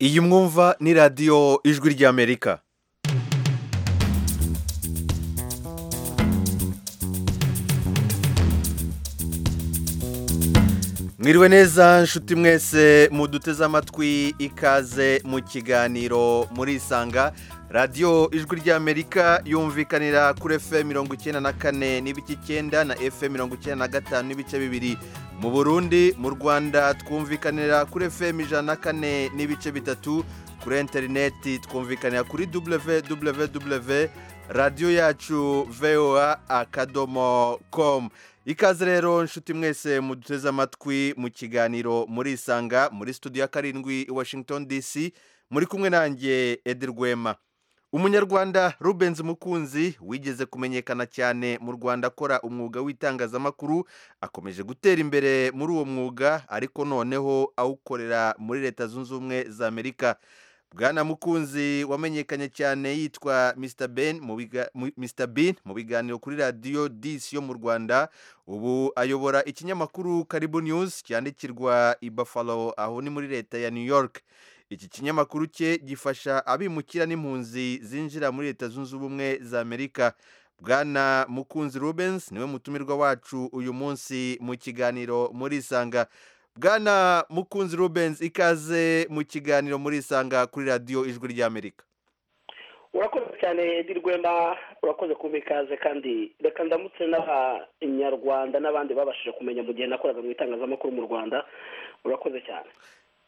iyi mwumva ni radiyo ijwi ry'amerika mwiriwe neza nshuti mwese muduteze amatwi ikaze mu kiganiro murisanga radiyo ijwi ry'amerika yumvikanira kuri efuperi mirongo icyenda na kane n'ibice icyenda na efuperi mirongo icyenda na gatanu n'ibice bibiri mu burundi mu rwanda twumvikanira kuri efuperi ijana na kane n'ibice bitatu kuri interineti twumvikanira kuri www radiyo yacu voa akadomo komu ikaze rero nshuti mwese muduteze amatwi mu kiganiro murisanga muri studio ya karindwi i washington dc muri kumwe nanjye Rwema umunyarwanda rubenzi mukunzi wigeze kumenyekana cyane mu rwanda akora umwuga w'itangazamakuru akomeje gutera imbere muri uwo mwuga ariko noneho awukorera muri leta zunze ubumwe za amerika bwana mukunzi wamenyekanye cyane yitwa mr ben mu biganiro kuri radiyo disi yo mu rwanda ubu ayobora ikinyamakuru karibu news cyandikirwa i buffalo aho ni muri leta ya new york iki kinyamakuru cye gifasha abimukira n'impunzi zinjira muri leta zunze ubumwe za amerika bwana mukunzi rubenzi niwe mutumirwa wacu uyu munsi mu kiganiro murisanga bwana mukunzi rubenzi ikaze mu kiganiro murisanga kuri radiyo ijwi ry'amerika urakoze cyane rwema urakoze kumva ikaze kandi reka ndamutse n'abanyarwanda n'abandi babashije kumenya mu gihe nakoraga mu itangazamakuru mu rwanda urakoze cyane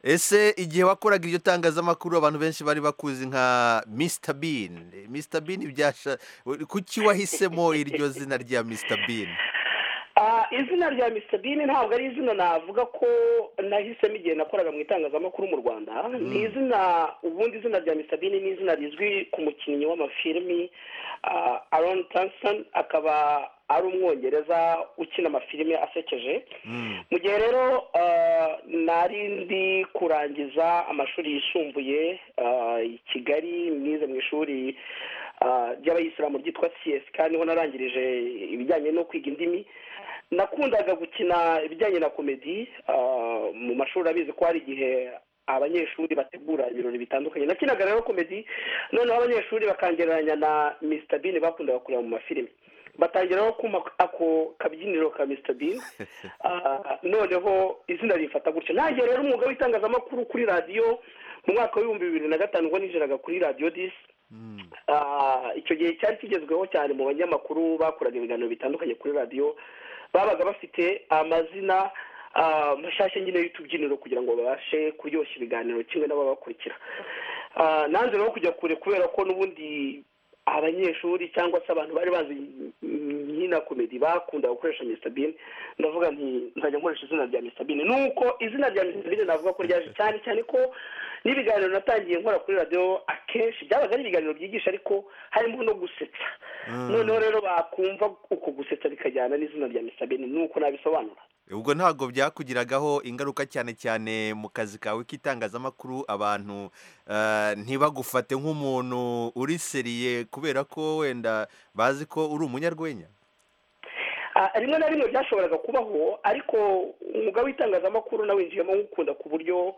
ese igihe wakoraga iryo tangazamakuru abantu benshi bari bakuzi nka mr bean mr bean byasha kuki wahisemo iryo zina rya mr bean izina rya mr bean ntabwo ari izina navuga ko nahisemo igihe nakoraga mu itangazamakuru mu rwanda ni izina ubundi izina rya mr bean ni izina rizwi ku mukinnyi w'amafilimi aron tanson akaba ari umwongereza ukina amafilime asekeje mu gihe rero nari ndi kurangiza amashuri yisumbuye i kigali mwize mu ishuri ry'abayisilamu ryitwa csk niho narangirije ibijyanye no kwiga indimi nakundaga gukina ibijyanye na komedi mu mashuri abizi ko hari igihe abanyeshuri bategura ibirori bitandukanye nakinaga rero komedi noneho abanyeshuri bakangereranya na mr bin bakundaga kureba mu mafilime batangiraho kuma ako kabyiniro ka mr bin noneho izina rifata gutyo nanjye rero umwuga w'itangazamakuru kuri radiyo mu mwaka w'ibihumbi bibiri na gatanu ubwo ninjiraga kuri radiyo disi icyo gihe cyari kigezweho cyane mu banyamakuru bakoraga ibiganiro bitandukanye kuri radiyo babaga bafite amazina mashyashya nyine y'utubyiniro kugira ngo babashe kuryoshya ibiganiro kimwe n'ababakurikira nanze rero kujya kure kubera ko n'ubundi abanyeshuri cyangwa se abantu bari bazi nyina komedi bakunda gukoresha mr bin ndavuga nti nzajya nkoresha izina rya mr bin nuko izina rya mr bin navuga ko ryaje cyane cyane ko n'ibiganiro natangiye nkora kuri radiyo akenshi byabaga ari ibiganiro byigisha ariko harimo no gusetsa noneho rero bakumva uko gusetsa bikajyana n'izina rya mr bin nuko nabisobanura ubwo ntabwo byakugiragaho ingaruka cyane cyane mu kazi kawe k'itangazamakuru abantu ntibagufate nk'umuntu uri seriye kubera ko wenda bazi ko uri umunyarwenya rimwe na rimwe byashoboraga kubaho ariko umwuga w'itangazamakuru nawinjiyemo nk'ukunda ku buryo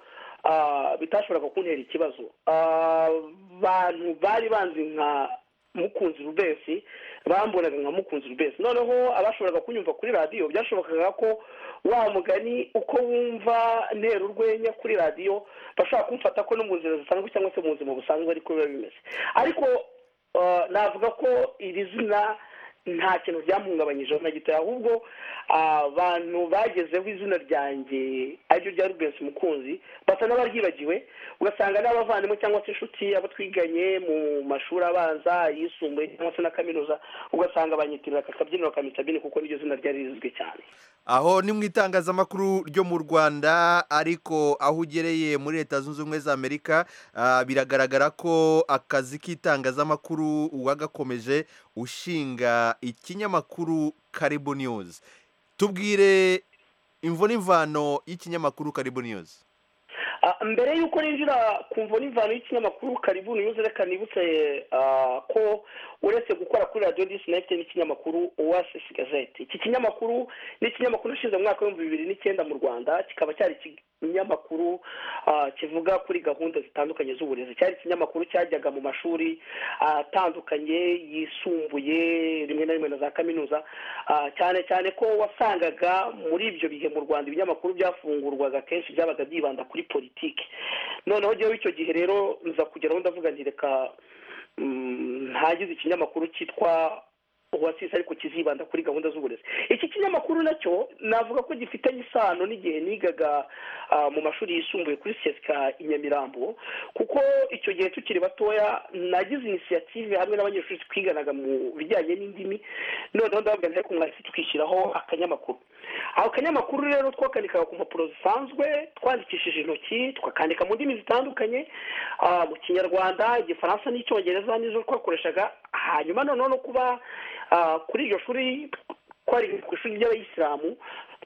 bitashoboraga kuntera ikibazo abantu bari banzi nka mukunzi rubensi bambonaga nka mukunzi rubensi noneho abashoboraga kunyumva kuri radiyo byashobokaga ko wa mugani uko wumva ntera urwenya kuri radiyo bashobora kumfata ko no mu nzira zisanzwe cyangwa se mu buzima busanzwe ariko biba bimeze ariko navuga ko iri zina nta kintu byamuhungabanyijeho na gito ahubwo abantu bagezeho izina ryanjye ariryo rya rubensi mukunzi basa n'abaryibagiwe ugasanga n'abavandimwe cyangwa se inshuti abo twiganye mu mashuri abanza ayisumbuye cyangwa se na kaminuza ugasanga banyitirira aka kabyiniro ka mitabine kuko niryo zina ryari rizwi cyane aho ni mu itangazamakuru ryo mu rwanda ariko aho ugereye muri leta zunze ubumwe za amerika biragaragara ko akazi k'itangazamakuru uwagakomeje ushinga ikinyamakuru karibu news tubwire imvo n'imvano y'ikinyamakuru karibu news Ah, mbere y'uko ninjira ku mvo n'imvano y'ikinyamakuru karibu niyuze reka nibutse ah, ko uretse gukora kuri radiyo disi nayifite n'ikinyamakuru oasisi gazeti iki kinyamakuru ni ikinyamakuru nshinze mu mwaka w'ibihumbi bibiri n'icyenda mu rwanda kikaba cyari ikinyamakuru ah, kivuga kuri gahunda zitandukanye z'uburezi cyari ikinyamakuru cyajyaga mu mashuri atandukanye yisumbuye rimwe na rimwe na za kaminuza ah, cyane cyane ko wasangaga muri ibyo bihe mu rwanda ibinyamakuru byafungurwaga kenshi byabaga byibanda kuri politiki noneho jyewe icyo gihe rero nza kugeraho ndavuga nti reka mm, ntagize ikinyamakuru cyitwa uwasisi ariko kizibanda kuri gahunda z'uburezi iki kinyamakuru nacyo navuga ko gifitanye isano n'igihe nigaga ah, mu mashuri yisumbuye kuri sesika i nyamirambo kuko icyo gihe tukiri batoya nagize inisiyative hamwe n'abanyeshuri twiganaga mu bijyanye n'indimi noneho ndavuga nti ariko mwahise tukishyiraho akanyamakuru ako kanyamakuru rero twakanikaga ku mpapuro zisanzwe twandikishije intoki twakandika mu ndimi zitandukanye ah, mu kinyarwanda igifaransa n'icyongereza nizo twakoreshaga hanyuma noneho no kuba ah, kuri iryo shuri twari ku ishuri ry'abayisilamu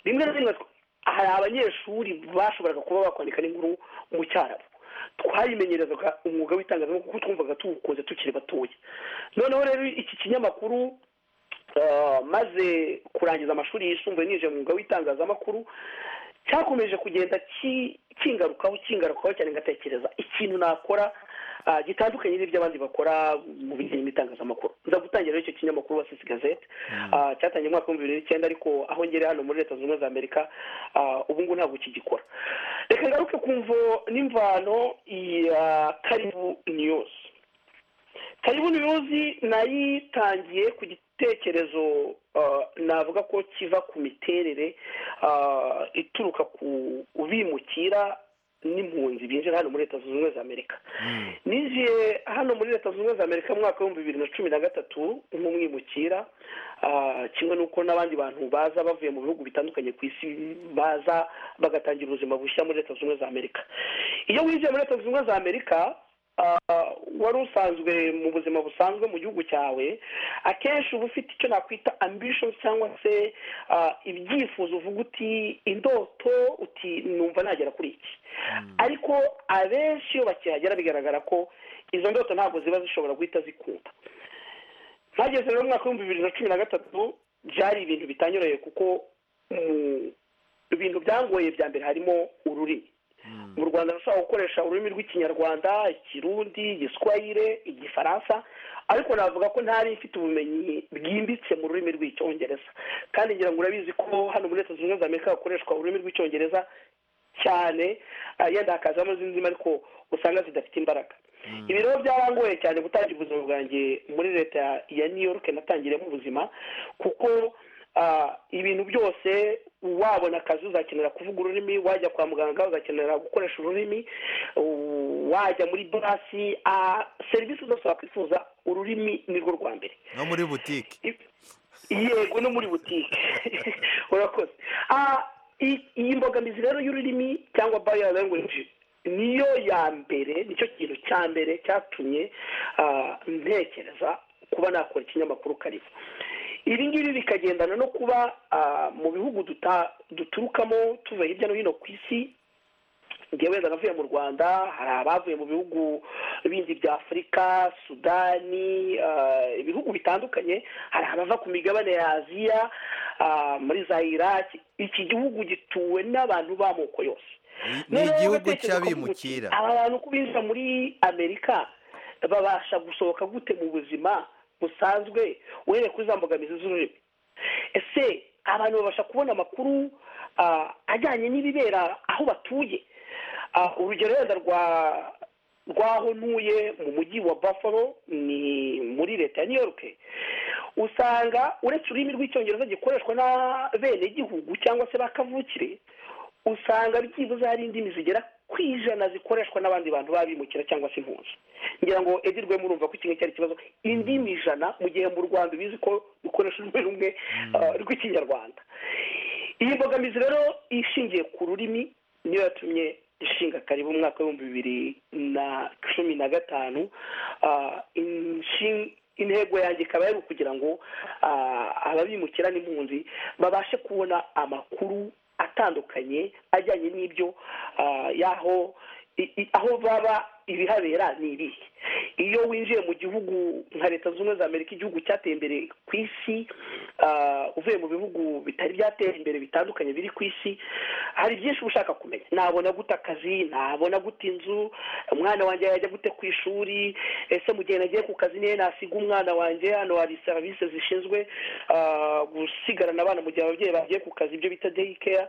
rimwe na rimwe hari abanyeshuri bashoboraga kuba bakwandika n'inkuru mu cyarabu twayimenyerezaga umwuga w'itangazamakuru kuko twumvaga tuwukunze tukiri batoya noneho rero iki kinyamakuru ah, maze kurangiza amashuri yisumbuye ninjiye mu mwuga w'itangazamakuru cyakomeje kugenda ki- kingarukaho kingarukaho cyane ngatekereza ikintu nakora ah, gitandukanye n'ibyo abandi bakora mu bijyanye n'itangazamakuru nza gutangira icyo kinyamakuru wasisi gazete ah, cyatangiye mu mwaka w'ibihumbi bibiri n'icyenda ariko aho ngere hano muri leta zunze ubumwe za amerika ah, ubu ngubu ntabwo kigikora reka ngaruke ku mvo n'imvano ya karibu niyuzi karibu niyuzi nayitangiye ku gitekerezo ah, navuga ko kiva ku miterere ah, ituruka ku bimukira n'impunzi binjira hano muri leta zunze ubumwe za amerika ninjiye hano muri leta zunze ubumwe za amerika mu mwaka w'ibihumbi bibiri na cumi na gatatu nk'umwimukira ah, kimwe n'uko n'abandi bantu baza bavuye mu bihugu bitandukanye ku isi baza bagatangira ubuzima bushya muri leta zunze ubumwe za amerika iyo winjiye muri leta zunze ubumwe za amerika ah, wari usanzwe mu buzima busanzwe mu gihugu cyawe akenshi uba ufite icyo nakwita ambishoni cyangwa se ah, ibyifuzo uvuga uti indoto uti numva nagera kuri iki ariko abenshi iyo bakihagera bigaragara ko izo ndoto ntabwo ziba zishobora guhita zikunda mpageze rero mu mwaka w'ibihumbi bibiri na cumi na gatatu byari ibintu bitanyoroye kuko mu bintu byangoye bya mbere harimo ururimi mu rwanda nashobora gukoresha ururimi rw'ikinyarwanda ikirundi igiswahire igifaransa ariko navuga ko ntari mfite ubumenyi bwimbitse mu rurimi rw'icyongereza kandi ngira ngo urabizi ko hano muri leta zunze ubumwe za amerika hakoreshwa ururimi rw'icyongereza cyane ah, yenda hakazamo izindi ndimi ariko usanga zidafite imbaraga ibi rero byarangoye cyane gutangira ubuzima bwanjye muri leta ya new york natangiremo ubuzima kuko ah, ibintu byose wabona akazi uzakenera kuvuga ururimi wajya kwa muganga uzakenera gukoresha ururimi u- wajya muri dorasi serivisi zose wakwifuza ururimi nirwo rwa mbere no muri butike yego no muri butike urakoze Ah, i- iyi mbogamizi rero y'ururimi cyangwa barrier language niyo ya mbere nicyo kintu cya mbere cyatumye ah, ntekereza kuba nakora ikinyamakuru karibu ibi ngibi bikagendana no kuba ah, mu bihugu duta- duturukamo tuva hirya no hino ku isi ngewe wenda navuye mu rwanda hari abavuye mu bihugu bindi bya afurika sudani ah, ibihugu bitandukanye hari abava ku migabane ya aziya ah, muri za iraki iki gihugu gituwe n'abantu b'amoko yose Ni- ni Noneho rero igihugu ndatekereza ko cy'abimukira aba bantu uko binjira muri amerika babasha gusohoka gute mu buzima busanzwe uhereye kuri za mbogamizi z'ururimi ese abantu babasha kubona amakuru ah, ajyanye n'ibibera aho batuye Ah, urugero wenda rwa rwaho ntuye mu mujyi wa buffalo ni muri leta ya new york usanga uretse ururimi rw'icyongereza gikoreshwa n'abenegihugu cyangwa se bakavukire usanga byibuze hari indimi zigera ku ijana zikoreshwa n'abandi bantu babimukira cyangwa se impunzi ngira ngo edirwe murumva ko kimwe cyari ikibazo indimi ijana mu gihe mu rwanda ubizi ko dukoresha ururimi rumwe ah, rw'ikinyarwanda iyi mbogamizi rero ishingiye ku rurimi niyo yatumye ishinga karibu mu mwaka w'ibihumbi bibiri na cumi na gatanu Ah, inshin- intego yanjye ikaba yari ukugira ngo ah, ababimukira n'impunzi babashe kubona amakuru atandukanye atandukanye ajyanye n'ibyo ah, y'aho i- i- aho baba ibihabera ni ibihe iyo winjiye mu gihugu nka leta zunze ubumwe za amerika igihugu cyateye imbere ku isi ah, uvuye mu bihugu bitari byatera imbere bitandukanye biri ku isi hari byinshi uba ushaka kumenya nabona gute akazi nabona gute inzu umwana wanjye yajya gute ku ishuri ese mu gihe nagiye ku kazi niyo nasiga umwana wanjye hano hari serivisi zishinzwe ah, gusigarana abana mu gihe ababyeyi bagiye ku kazi ibyo bita day care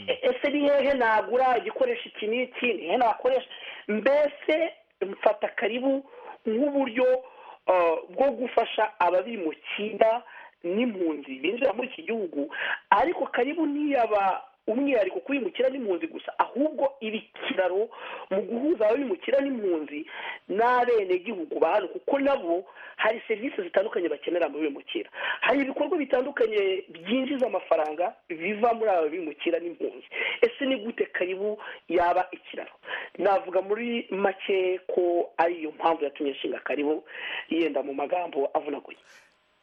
E- ese ni hehe nagura igikoresho iki n'iki ni hehe nakoresha mbese mfata karibu nk'uburyo ah, bwo gufasha ababimukira n'impunzi binjira muri iki gihugu ariko karibu ntiyaba umwihariko ku bimukira n'impunzi gusa ahubwo ibikiraro mu guhuza ababimukira n'impunzi n'abenegihugu ba hano kuko nabo hari serivisi zitandukanye bakenera mu bimukira hari ibikorwa bitandukanye byinjiza amafaranga biva muri aba bimukira n'impunzi ese ni gute karibu yaba ikiraro navuga muri make ko ari iyo mpamvu yatumye nshinga karibu yenda mu magambo avunaguye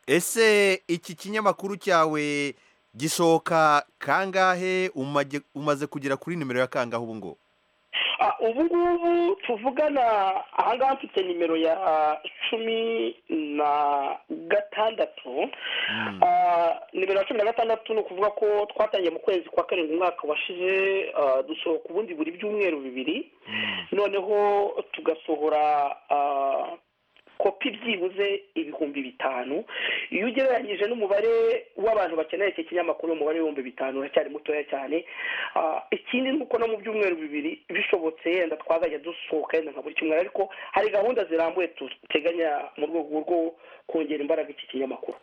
ese iki kinyamakuru cyawe gisohoka kangahe umage- umaze kugera kuri nimero ya kangahe ubu ngubu Ah, ubu ngubu tuvugana ahangaha mfite nimero ya cumi na gatandatu Ah, nimero ya cumi na gatandatu ni ukuvuga ko twatangiye mu kwezi kwa karindwi umwaka washize ah, dusohoka ubundi buri byumweru bibiri noneho tugasohora ah, kopi byibuze ibihumbi bitanu iyo ugereranyije n'umubare w'abantu bakeneye iki kinyamakuru umubare w'ibihumbi bitanu uracyari mutoya cyane Ah, ikindi ni uko no mu byumweru bibiri bishobotse yenda twazajya dusohoka yenda nka buri cyumweru ariko hari gahunda zirambuye duteganya mu rwego rwo kongera imbaraga iki kinyamakuru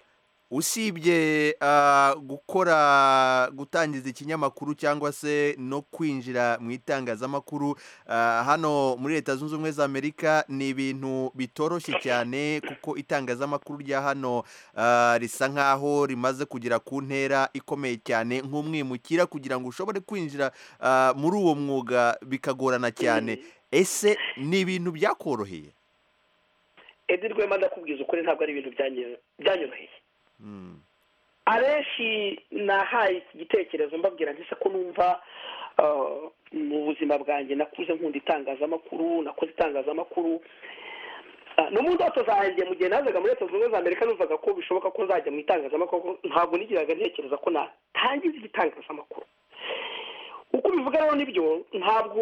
usibye ah, gukora gutangiza ikinyamakuru cyangwa se no kwinjira mu itangazamakuru ah, hano muri leta zunze ubumwe za amerika ni ibintu bitoroshye cyane kuko itangazamakuru rya hano ah, risa nk'aho rimaze kugera ku ntera ikomeye cyane nk'umwimukira kugira ngo ushobore kwinjira ah, muri uwo mwuga bikagorana cyane ese ni ibintu byakoroheye edi rwema ndakubwiza ukuri ntabwo ari ibintu byanye- byanyoroheye Mm. abenshi nahaye iki gitekerezo mbabwira nti se ko numva ah, mu buzima bwanjye nakuze nkunda itangazamakuru nakoze itangazamakuru Ah, no mu ndoto zanjye mu gihe nazaga muri leta zunze ubumwe za amerika numvaga ko bishoboka ko nzajya mu itangazamakuru ntabwo nigiraga ntekereza ko natangiza igitangazamakuru uko ubivuga rero nibyo ntabwo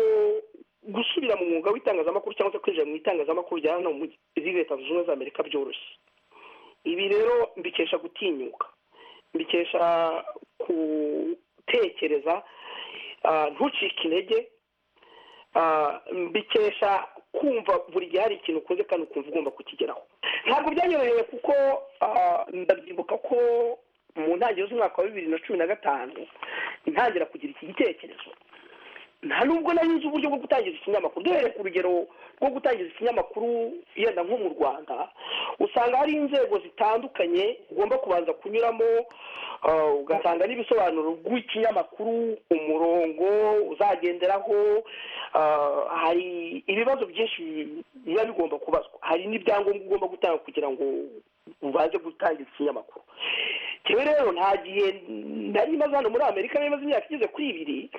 gusubira mu mwuga w'itangazamakuru cyangwa se kwinjira mu itangazamakuru rya hano muri leta zunze ubumwe za amerika byoroshye ibi rero mbikesha gutinyuka mbikesha gutekereza ah, ntucike intege ah, mbikesha kumva buri gihe hari ikintu ukoze kandi ukumva ugomba kukigeraho ntabwo byanyoroheye kuko ah, ndabyibuka ko mu ntangiriro z'umwaka wa bibiri na cumi na gatanu ntangira kugira iki gitekerezo nta nubwo nari nzi uburyo bwo gutangiza ikinyamakuru duhereye ku rugero rwo gutangiza ikinyamakuru yenda nko mu rwanda usanga hari inzego zitandukanye ugomba kubanza kunyuramo ah, ugasanga n'ibisobanuro rw'ikinyamakuru umurongo uzagenderaho ah, hari ibibazo byinshi biba bigomba kubazwa hari n'ibyangombwa ugomba gutanga kugira ngo ubanze gutangiza ikinyamakuru njyewe rero nta gihe nari maze hano muri amerika nari maze imyaka igeze kuri ibiri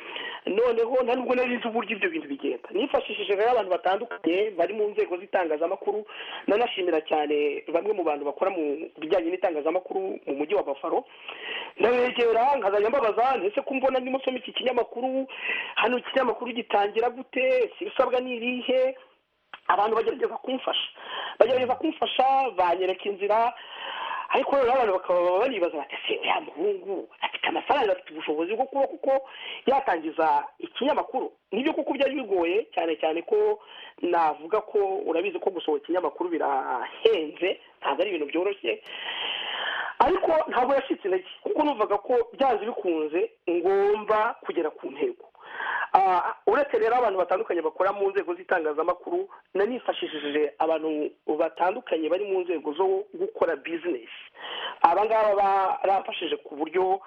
noneho nta nubwo nari nzi uburyo ibyo bintu bigenda nifashishije rero abantu batandukanye bari mu nzego z'itangazamakuru nanashimira cyane bamwe mu bantu bakora mu bijyanye n'itangazamakuru mu mujyi wa bafaro ndabegera nkazajya mbabaza ndetse ko mbona ndimo nsoma iki kinyamakuru hano iki kinyamakuru gitangira gute ibisabwa ni ibihe abantu bagerageza kumfasha bagerageza kumfasha banyereka inzira ariko rero abantu bakaba banibaza bati ese uriya muhungu afite amafaranga afite ubushobozi bwo kuba kuko yatangiza ikinyamakuru nibyo kuko byari bigoye cyane cyane ko navuga ko urabizi ko gusohora ikinyamakuru birahenze ntabwo ari ibintu byoroshye ariko ntabwo yashitse intege kuko numvaga ko byanze bikunze ngomba kugera ku ntego Ah, uretse rero abantu batandukanye bakora mu nzego z'itangazamakuru nanifashishije abantu batandukanye bari mu nzego zo gukora bizinesi aba ngaba barafashije ku buryo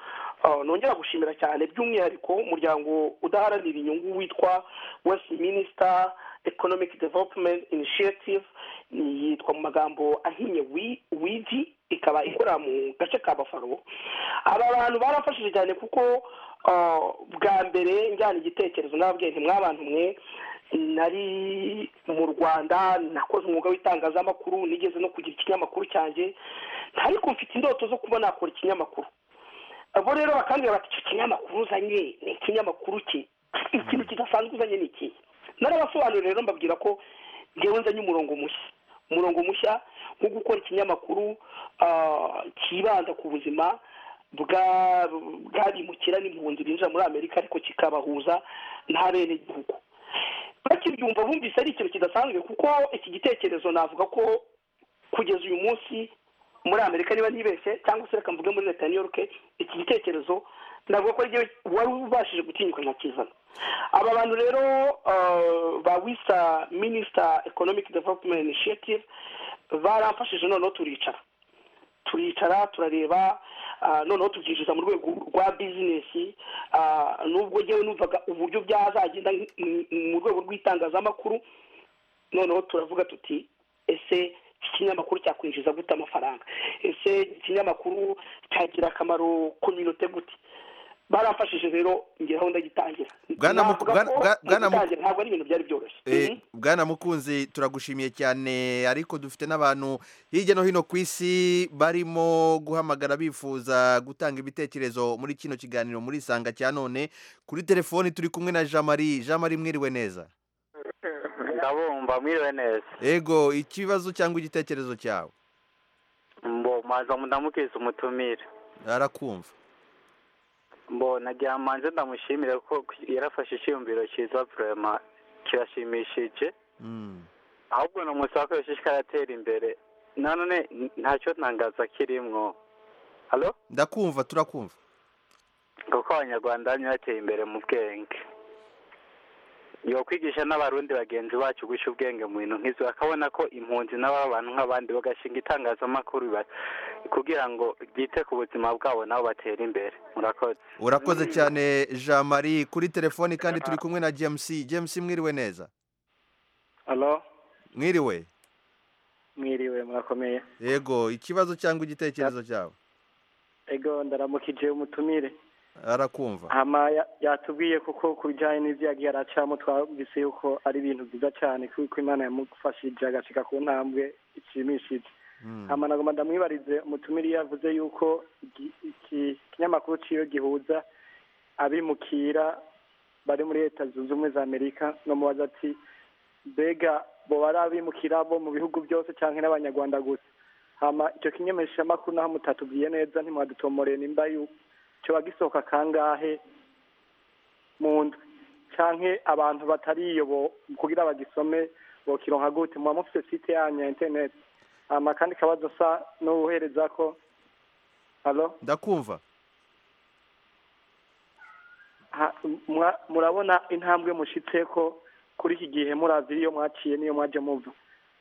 ah, nongera gushimira cyane by'umwihariko umuryango udaharanira inyungu witwa west minister economic development initiative yitwa mu magambo ahinnye wi- widi ikaba ikora mu gace ka bafaro aba bantu barafashije cyane kuko bwa mbere njyana igitekerezo nababwiye ntimwabantu mwe nari mu rwanda nakoze umwuga w'itangazamakuru nigeze no kugira ikinyamakuru cyanjye ariko mfite indoto zo kuba nakora ikinyamakuru abo rero bakambwira bati icyo kinyamakuru uzanye ni ikinyamakuru ki ikintu kidasanzwe uzanye ni iki narabasobanurira rero mbabwira ko ngewe nzanye umurongo mushya umurongo mushya wo gukora ikinyamakuru kibanda ku buzima bw'abimukira n'impunzi binjira muri amerika ariko kikabahuza n'abenegihugu bakibyumva bumvise ari ikintu kidasanzwe kuko iki gitekerezo navuga ko kugeza uyu munsi muri amerika niba nibeshye cyangwa se reka mvuge muri leta ya new york iki gitekerezo navuga ko ariyo wari ubashije gutinyuka nkakizana aba bantu rero ba wisa minisita economic development initiative baramfashije noneho turicara turicara turareba noneho tubyinjiza mu rwego rwa bizinesi nubwo ngewe numvaga uburyo byazagenda mu rwego rw'itangazamakuru noneho turavuga tuti ese ikinyamakuru cyakwinjiza gute amafaranga ese ikinyamakuru cyagira akamaro kominote gute barafashije rero ngeraho ndagitangira ntabwo ari ibintu byari byoroshye bwana mukunzi turagushimiye cyane ariko dufite n'abantu hirya no hino ku isi barimo guhamagara bifuza gutanga ibitekerezo muri kino kiganiro muri isanga cya none kuri telefoni turi kumwe na jean marie jean marie mwiriwe neza ndabumva mwiriwe neza yego ikibazo cyangwa igitekerezo cyawe mbomaza ndamukwiza umutumire arakumva mbona gihamanze ndamushimire ko yarafashe icyiyumviro cyiza burema kirashimishije ahubwo ni umusaka yashishiye aratera imbere nanone ntacyo ntangaza kirimwo ndakumva turakumva kuko abanyarwanda bamwe bateye imbere mu bwenge yo kwigisha n'abarundi bagenzi bacu guca ubwenge mu bintu nk'izo bakabona ko impunzi nabo abantu nk'abandi bagashinga itangazamakuru kugira ngo ryite ku buzima bwabo nabo batere imbere murakoze urakoze cyane jean marie kuri telefoni kandi turi kumwe na james james mwiriwe neza halo mwiriwe mwiriwe murakomeye yego ikibazo cyangwa igitekerezo cyawe yego ndaramukije umutumire arakumva hama yatubwiye kuko ku bijyanye n'ibyo yagiye aracamo twabise yuko ari ibintu byiza cyane kuko imana yamufashije agashyika ku ntambwe ishimishije hama nagomba ndamwibarize umutumire iyo yavuze yuko iki kinyamakuru cyiyo gihuza abimukira bari muri leta zunze ubumwe za amerika no mubaza ati mbega bo bari abimukira bo mu bihugu byose cyangwa n'abanyarwanda gusa hama icyo kinyameshamakuru naho mutatubwiye neza ntimwadutomoreye nimba yuko kiba gisohoka kangahe mu ndwi cyangwa abantu batariyobo kugira bagisome bokironka gute muba mufite site yanyu ya interineti amakandi kabazo asa n'uhereza ko halo ndakumva murabona intambwe mushyitse ko kuri iki gihe murazi iyo mwaciye n'iyo mwaje muva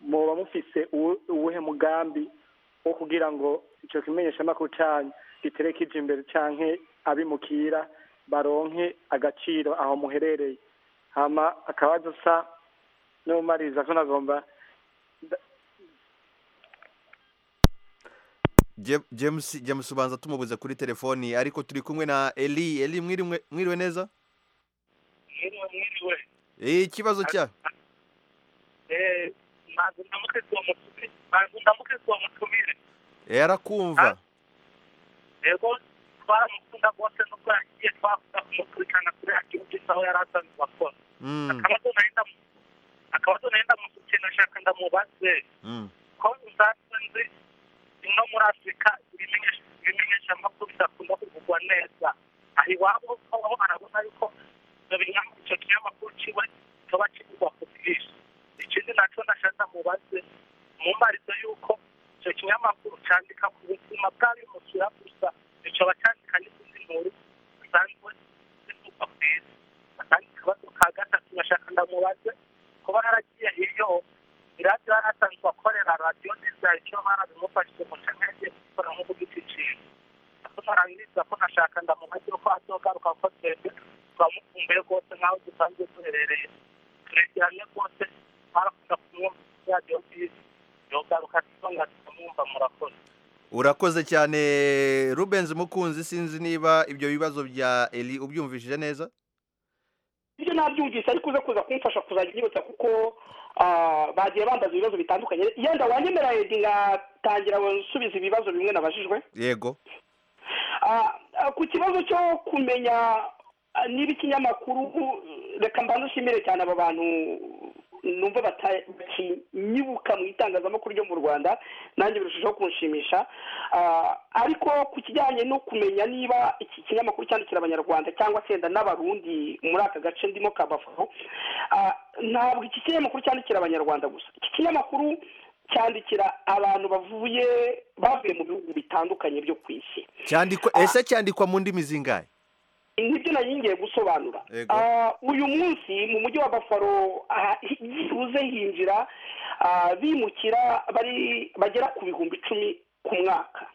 muba mufise uwuhe mugambi wo kugira ngo icyo kimenyeshamakuru cyanyu giterekeje imbere cyangwa abimukira baronke agaciro aho muherereye hama akabazo usa n'umariza ko nagomba james james ubanza tumubuze kuri telefoni ariko turi kumwe na eli eli mwiriwe neza mwiriwe ikibazo cya ntabwo ndamuke kuba mutumire arakumva rero twaramukunda rwose nubwo yagiye twavuga kumukurikirana kuri ya gihugu aho yari asanzwe akora akaba azona yenda ndamushaka ndamubaze ko nzatse nzi ino muri afurika ibimenyesha amakuru bidakunda kuvugwa neza aha iwabo aho arabona yuko icyo kinyamakuru kiba kiba kigurwa ku bwinshi ikindi nacyo nashaka mubaze mumarize yuko icyo kinyamakuru cyandika ku buzima bw'abimusura gusa kikaba cyandika n'izindi nkuru zisanzwe zivugwa ku isi akandi kabazo ka gatatu gashaka ndamubaze kuba yaragiye iyo iradiyo yari asanzwe akorera radiyo neza icyo barabimufashije mu cyangwa gukora nk'uko ikintu tunarangiza ko nashaka ndamubaze ko azogaruka ko twebwe twamukumbuye rwose nk'aho dusanzwe duherereye turegeranye rwose twarakunda kumwumva radiyo nziza yogaruka tuba ngatuma mwumva murakoze urakoze cyane rubenzi umukunzi sinzi niba ibyo bibazo bya eri ubyumvishije neza ibyo nabyumvise ariko uze kuza kumfasha kuzajya unyibutsa kuko bagiye bambaza ibibazo bitandukanye yenda wanyemera edi ngatangira gusubiza ibibazo bimwe nabajijwe yego ku kibazo cyo kumenya niba ikinyamakuru reka mbanza ushimire cyane aba bantu numva batanyibuka mu itangazamakuru ryo mu rwanda nanjye birushijeho kunshimisha ariko ku kijyanye no kumenya niba iki kinyamakuru cyandikira abanyarwanda cyangwa senda n'abarundi muri aka gace ndimo ka bafu ntabwo iki kinyamakuru cyandikira abanyarwanda gusa iki kinyamakuru cyandikira abantu bavuye bavuye mu bihugu bitandukanye byo ku isi cyandikwa ese cyandikwa mu ndimi zingahe nibyo ngiye gusobanura uyu munsi mu mujyi wa bafaro byibuze hinjira bimukira bagera ku bihumbi icumi ku mwaka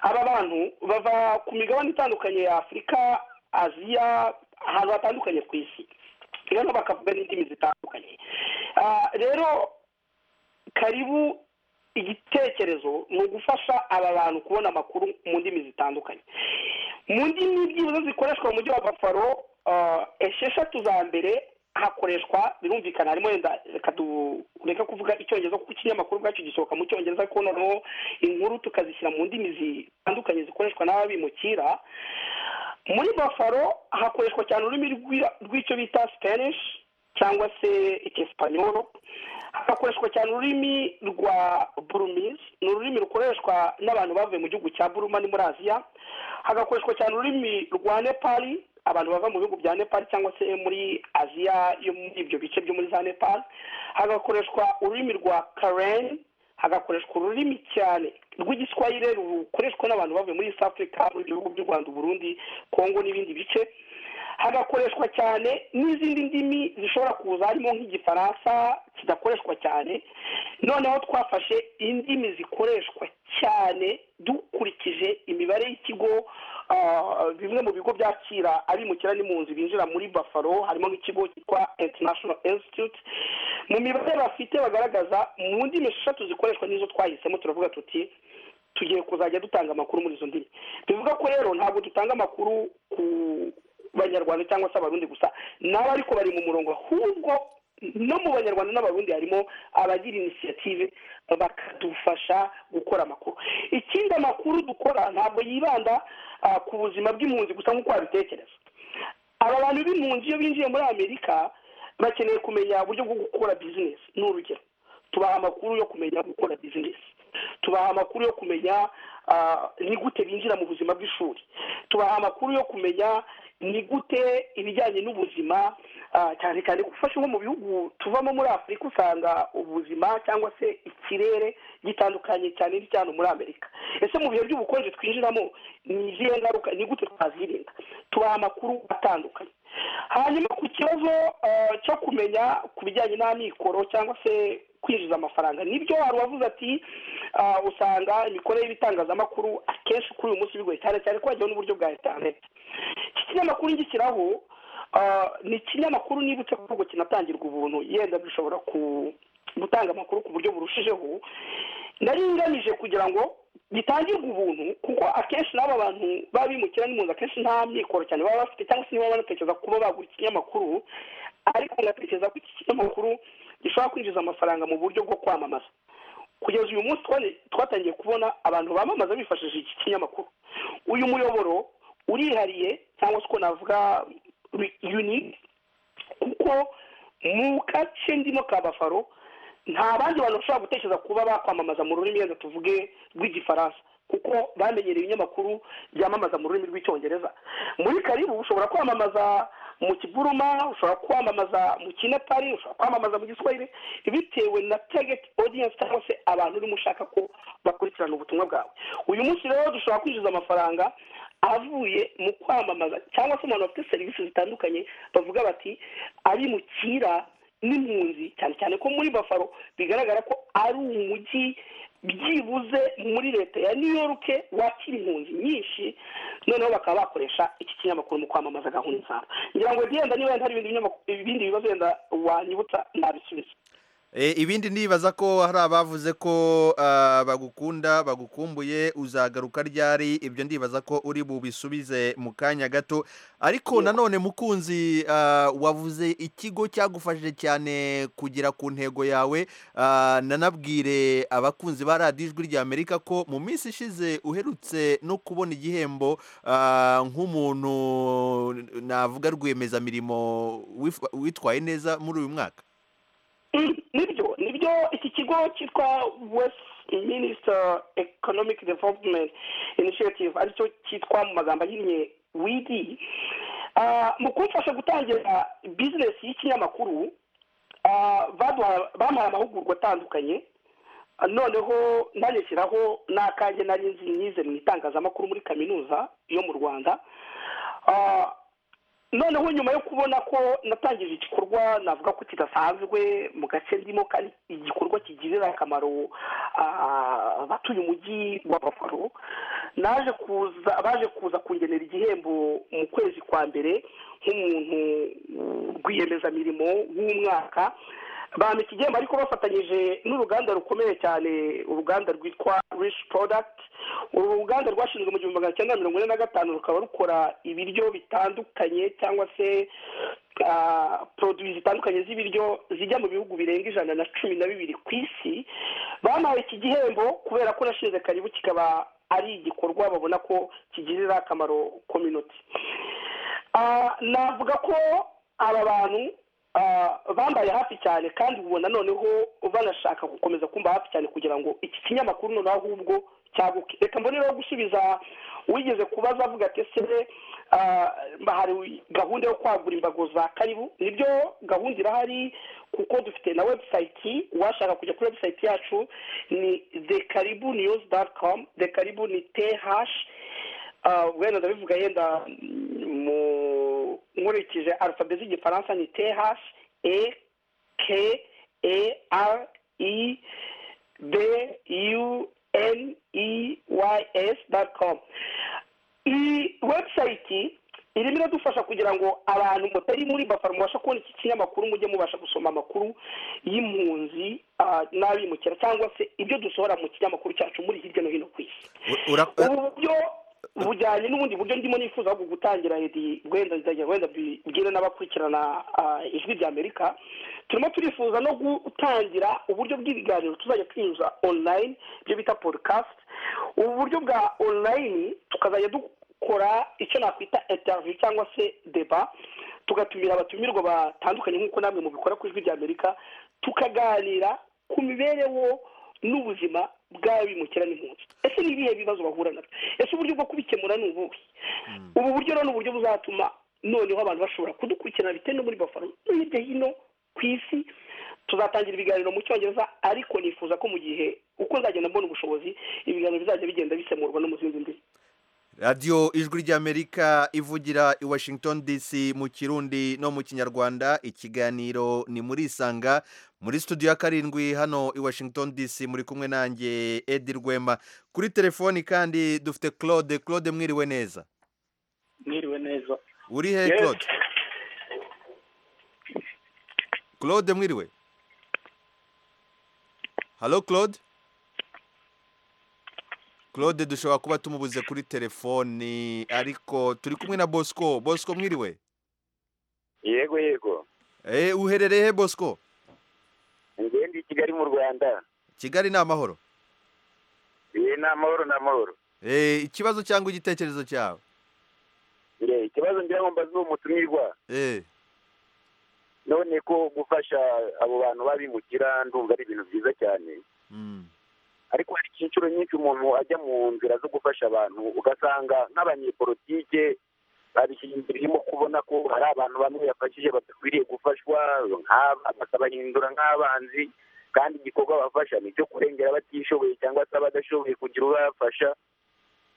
aba bantu bava ku migabane itandukanye ya afurika aziya ahantu hatandukanye ku isi rero bakavuga n'indimi zitandukanye rero karibu igitekerezo ni ugufasha aba bantu kubona amakuru mu ndimi zitandukanye mu ndimi byibuze zikoreshwa mu mujyi wa bafaro esheshatu za mbere hakoreshwa birumvikana harimo wenda reka tureke kuvuga icyongereza kuko ikinyamakuru ubwacyo gisohoka mu cyongereza ariko noneho inkuru tukazishyira mu ndimi zitandukanye zikoreshwa n'ababimukira muri bafaro hakoreshwa cyane ururimi rw'icyo bita spanish cyangwa se icyesipanyoro hagakoreshwa cyane ururimi rwa burumizi ni ururimi rukoreshwa n'abantu bavuye mu gihugu cya buruma ni muri aziya hagakoreshwa cyane ururimi rwa nepali abantu bava mu bihugu bya nepal cyangwa se muri aziya yo muri ibyo bice byo muri za nepal hagakoreshwa ururimi rwa kareni hagakoreshwa ururimi cyane rw'igiswahire rukoreshwa n'abantu bavuye muri east africa mu bihugu by'u rwanda uburundi kongo n'ibindi bice hagakoreshwa cyane n'izindi ndimi zishobora kuza harimo nk'igifaransa kidakoreshwa cyane noneho twafashe indimi zikoreshwa cyane dukurikije imibare y'ikigo bimwe mu bigo byakira abimukira n'impunzi binjira muri bafaro harimo nk'ikigo cyitwa international institute mu mibare bafite bagaragaza mu ndimi eshatu zikoreshwa n'izo twahisemo turavuga tuti tugiye kuzajya dutanga amakuru muri izo ndimi bivuga ko rero ntabwo dutanga amakuru ku banyarwanda cyangwa se abarundi gusa nabo ariko bari mu murongo ahubwo no mu banyarwanda n'abarundi harimo abagira inisiyative bakadufasha gukora amakuru ikindi amakuru dukora ntabwo yibanda ku buzima bw'impunzi gusa nk'uko wabitekereza aba bantu b'impunzi iyo binjiye muri amerika bakeneye kumenya uburyo bwo gukora bizinesi ni urugero tubaha amakuru yo kumenya gukora bizinesi tubaha amakuru yo kumenya ni gute binjira mu buzima bw'ishuri tubaha amakuru yo kumenya ni gute ibijyanye n'ubuzima cyane cyane gufasha nko mu bihugu tuvamo muri afurika usanga ubuzima cyangwa se ikirere gitandukanye cyane n'icya hano muri amerika ese mu bihe by'ubukonje twinjiramo ni izihe ngaruka ni gute twazirinda tubaha amakuru atandukanye hanyuma ku kibazo cyo kumenya ku bijyanye n'amikoro cyangwa se kwinjiza amafaranga nibyo hari uwavuze ati usanga imikorere y'ibitangazamakuru akenshi kuri uyu munsi bigoye cyane cyane ko hajyaho n'uburyo bwa interineti iki kinyamakuru ngishyiraho ni ikinyamakuru nibutse ko ubwo kinatangirwa ubuntu yenda bishobora gutanga amakuru ku buryo burushijeho nari ngamije kugira ngo gitangirwe ubuntu kuko akenshi n'aba bantu baba bimukira n'impunzi akenshi nta mikoro cyane baba bafite cyangwa se niba banatekereza kuba bagura ikinyamakuru ariko ngatekereza ko iki kinyamakuru gishobora kwinjiza amafaranga mu buryo bwo kwamamaza kugeza uyu munsi twatangiye kubona abantu bamamaza bifashishije iki kinyamakuru uyu muyoboro urihariye cyangwa se uko navuga yunike kuko mu gace ndimo ka bafaro nta bandi bantu bashobora gutekereza kuba bakwamamaza mu rurimi rwenda tuvuge rw'igifaransa kuko bamenyereye ibinyamakuru byamamaza mu rurimi rw'icyongereza muri karibu ushobora kwamamaza mu kiburuma ushobora kwamamaza mu kinepari ushobora kwamamaza mu giswahili bitewe na tageti odiyanse cyangwa se abantu urimo ushaka ko bakurikirana ubutumwa bwawe uyu munsi rero dushobora kwinjiza amafaranga avuye mu kwamamaza cyangwa se umuntu bafite serivisi zitandukanye bavuga bati abimukira n'impunzi cyane cyane ko muri bafaro bigaragara ko ari umujyi byibuze muri leta ya new york wakira impunzi nyinshi noneho bakaba bakoresha iki kinyamakuru mu kwamamaza gahunda zabo ngira ngo wenda niba hari ibindi bibazo wenda wanyibutsa nabisubiza ibindi ndibaza ko hari abavuze ko bagukunda bagukumbuye uzagaruka ryari ibyo ndibaza ko uri bubisubize mu kanya gato ariko nanone mukunzi wavuze ikigo cyagufashije cyane kugera ku ntego yawe nanabwire abakunzi ba radiyo ijwi ry'amerika ko mu minsi ishize uherutse no kubona igihembo nk'umuntu navuga rwiyemezamirimo witwaye neza muri uyu mwaka nibyo nibyo iki kigo cyitwa west minisita economic development initiative aricyo cyitwa mu magambo ahinnye widi mu kumfasha gutangira bizinesi y'ikinyamakuru bamuhaye amahugurwa atandukanye noneho ntaneshyiraho n'akange nari nzi nize mu itangazamakuru muri kaminuza yo mu rwanda noneho nyuma yo kubona ko natangije igikorwa navuga ko kidasanzwe mu gace ndimo kandi igikorwa kigirira akamaro abatuye umujyi wa bafaro naje kuza baje kuza kungenera igihembo mu kwezi kwa mbere nk'umuntu rwiyemezamirimo w'umwaka bampa iki gihembo ariko bafatanyije n'uruganda rukomeye cyane uruganda rwitwa rishi porodakiti uru ruganda rwashinzwe mu gihumbi magana cyenda mirongo ine na gatanu rukaba rukora ibiryo bitandukanye cyangwa se poroduwi zitandukanye z'ibiryo zijya mu bihugu birenga ijana na cumi na bibiri ku isi bamuhaye iki gihembo kubera ko urashinze karibu kikaba ari igikorwa babona ko kigirira akamaro kominoti navuga ko aba bantu bambaye hafi cyane kandi ubona noneho banashaka gukomeza kumva hafi cyane kugira ngo iki kinyamakuru noneho ahubwo cyaguke reka mbone rero gusubiza wigeze kubaza avuga ati ese hari gahunda yo kwagura imbago za karibu nibyo gahunda irahari kuko dufite na webusayiti uwashaka kujya kuri webusayiti yacu ni dekaribu niyuzi dati komu dekaribu ni te hashi wenda ndabivuga yenda mu nkurikije alfabe z'igifaransa ni te hashi e ke e r i b u n e y s dot com iyi webusayiti irimo iradufasha kugira ngo abantu mutari muri bafaro mubasha kubona iki kinyamakuru mujye mubasha gusoma amakuru y'impunzi n'abimukira cyangwa se ibyo dusohora mu kinyamakuru cyacu muri hirya no hino ku isi ubu buryo bujyanye n'ubundi buryo ndimo nifuza ahubwo gutangira edi wenda wenda bwira n'abakurikirana ijwi rya amerika turimo turifuza no gutangira uburyo bw'ibiganiro tuzajya tunyuza online ibyo bita podcast ubu buryo bwa online tukazajya dukora icyo nakwita interview cyangwa se deba tugatumira abatumirwa batandukanye nk'uko namwe mubikora ku ijwi rya amerika tukaganira ku mibereho n'ubuzima bw'abimukira n'impunzi ese ni ibihe bibazo bahura nabyo ese uburyo bwo kubikemura ni ubuhe ubu buryo rero ni uburyo buzatuma noneho abantu bashobora kudukurikirana bitewe no muri bafaro no hirya hino ku isi tuzatangira ibiganiro mu cyongereza ariko nifuza ko mu gihe uko nzagenda mbona ubushobozi ibiganiro bizajya bigenda bisemurwa no mu zindi ndimi radiyo ijwi ry'amerika ivugira i washington dc mu kirundi no mu kinyarwanda ikiganiro ni muri isanga muri studio ya karindwi hano i washington dc muri kumwe nanjye edi rwema kuri telefoni kandi dufite claude claude mwiriwe neza mwiriwe neza uri he claude claude mwiriwe halo claude claude dushobora kuba tumubuze kuri telefoni ariko turi kumwe na bosco bosco mwiriwe yego yego uherereye he bosco ngende i kigali mu rwanda kigali ni amahoro ni amahoro ni amahoro ikibazo cyangwa igitekerezo cyawe ikibazo ngira ngo mbaze uwo mutumirwa none ko gufasha abo bantu babimukira ndumva ari ibintu byiza cyane ariko hari inshuro nyinshi umuntu ajya mu nzira zo gufasha abantu ugasanga nk'abanyepolitike babishingiriyemo kubona ko hari abantu bamwe yafashije badakwiriye gufashwa bakabahindura nk'abanzi kandi igikorwa bafasha ni icyo kurengera abatishoboye cyangwa se abadashoboye kugira ubafasha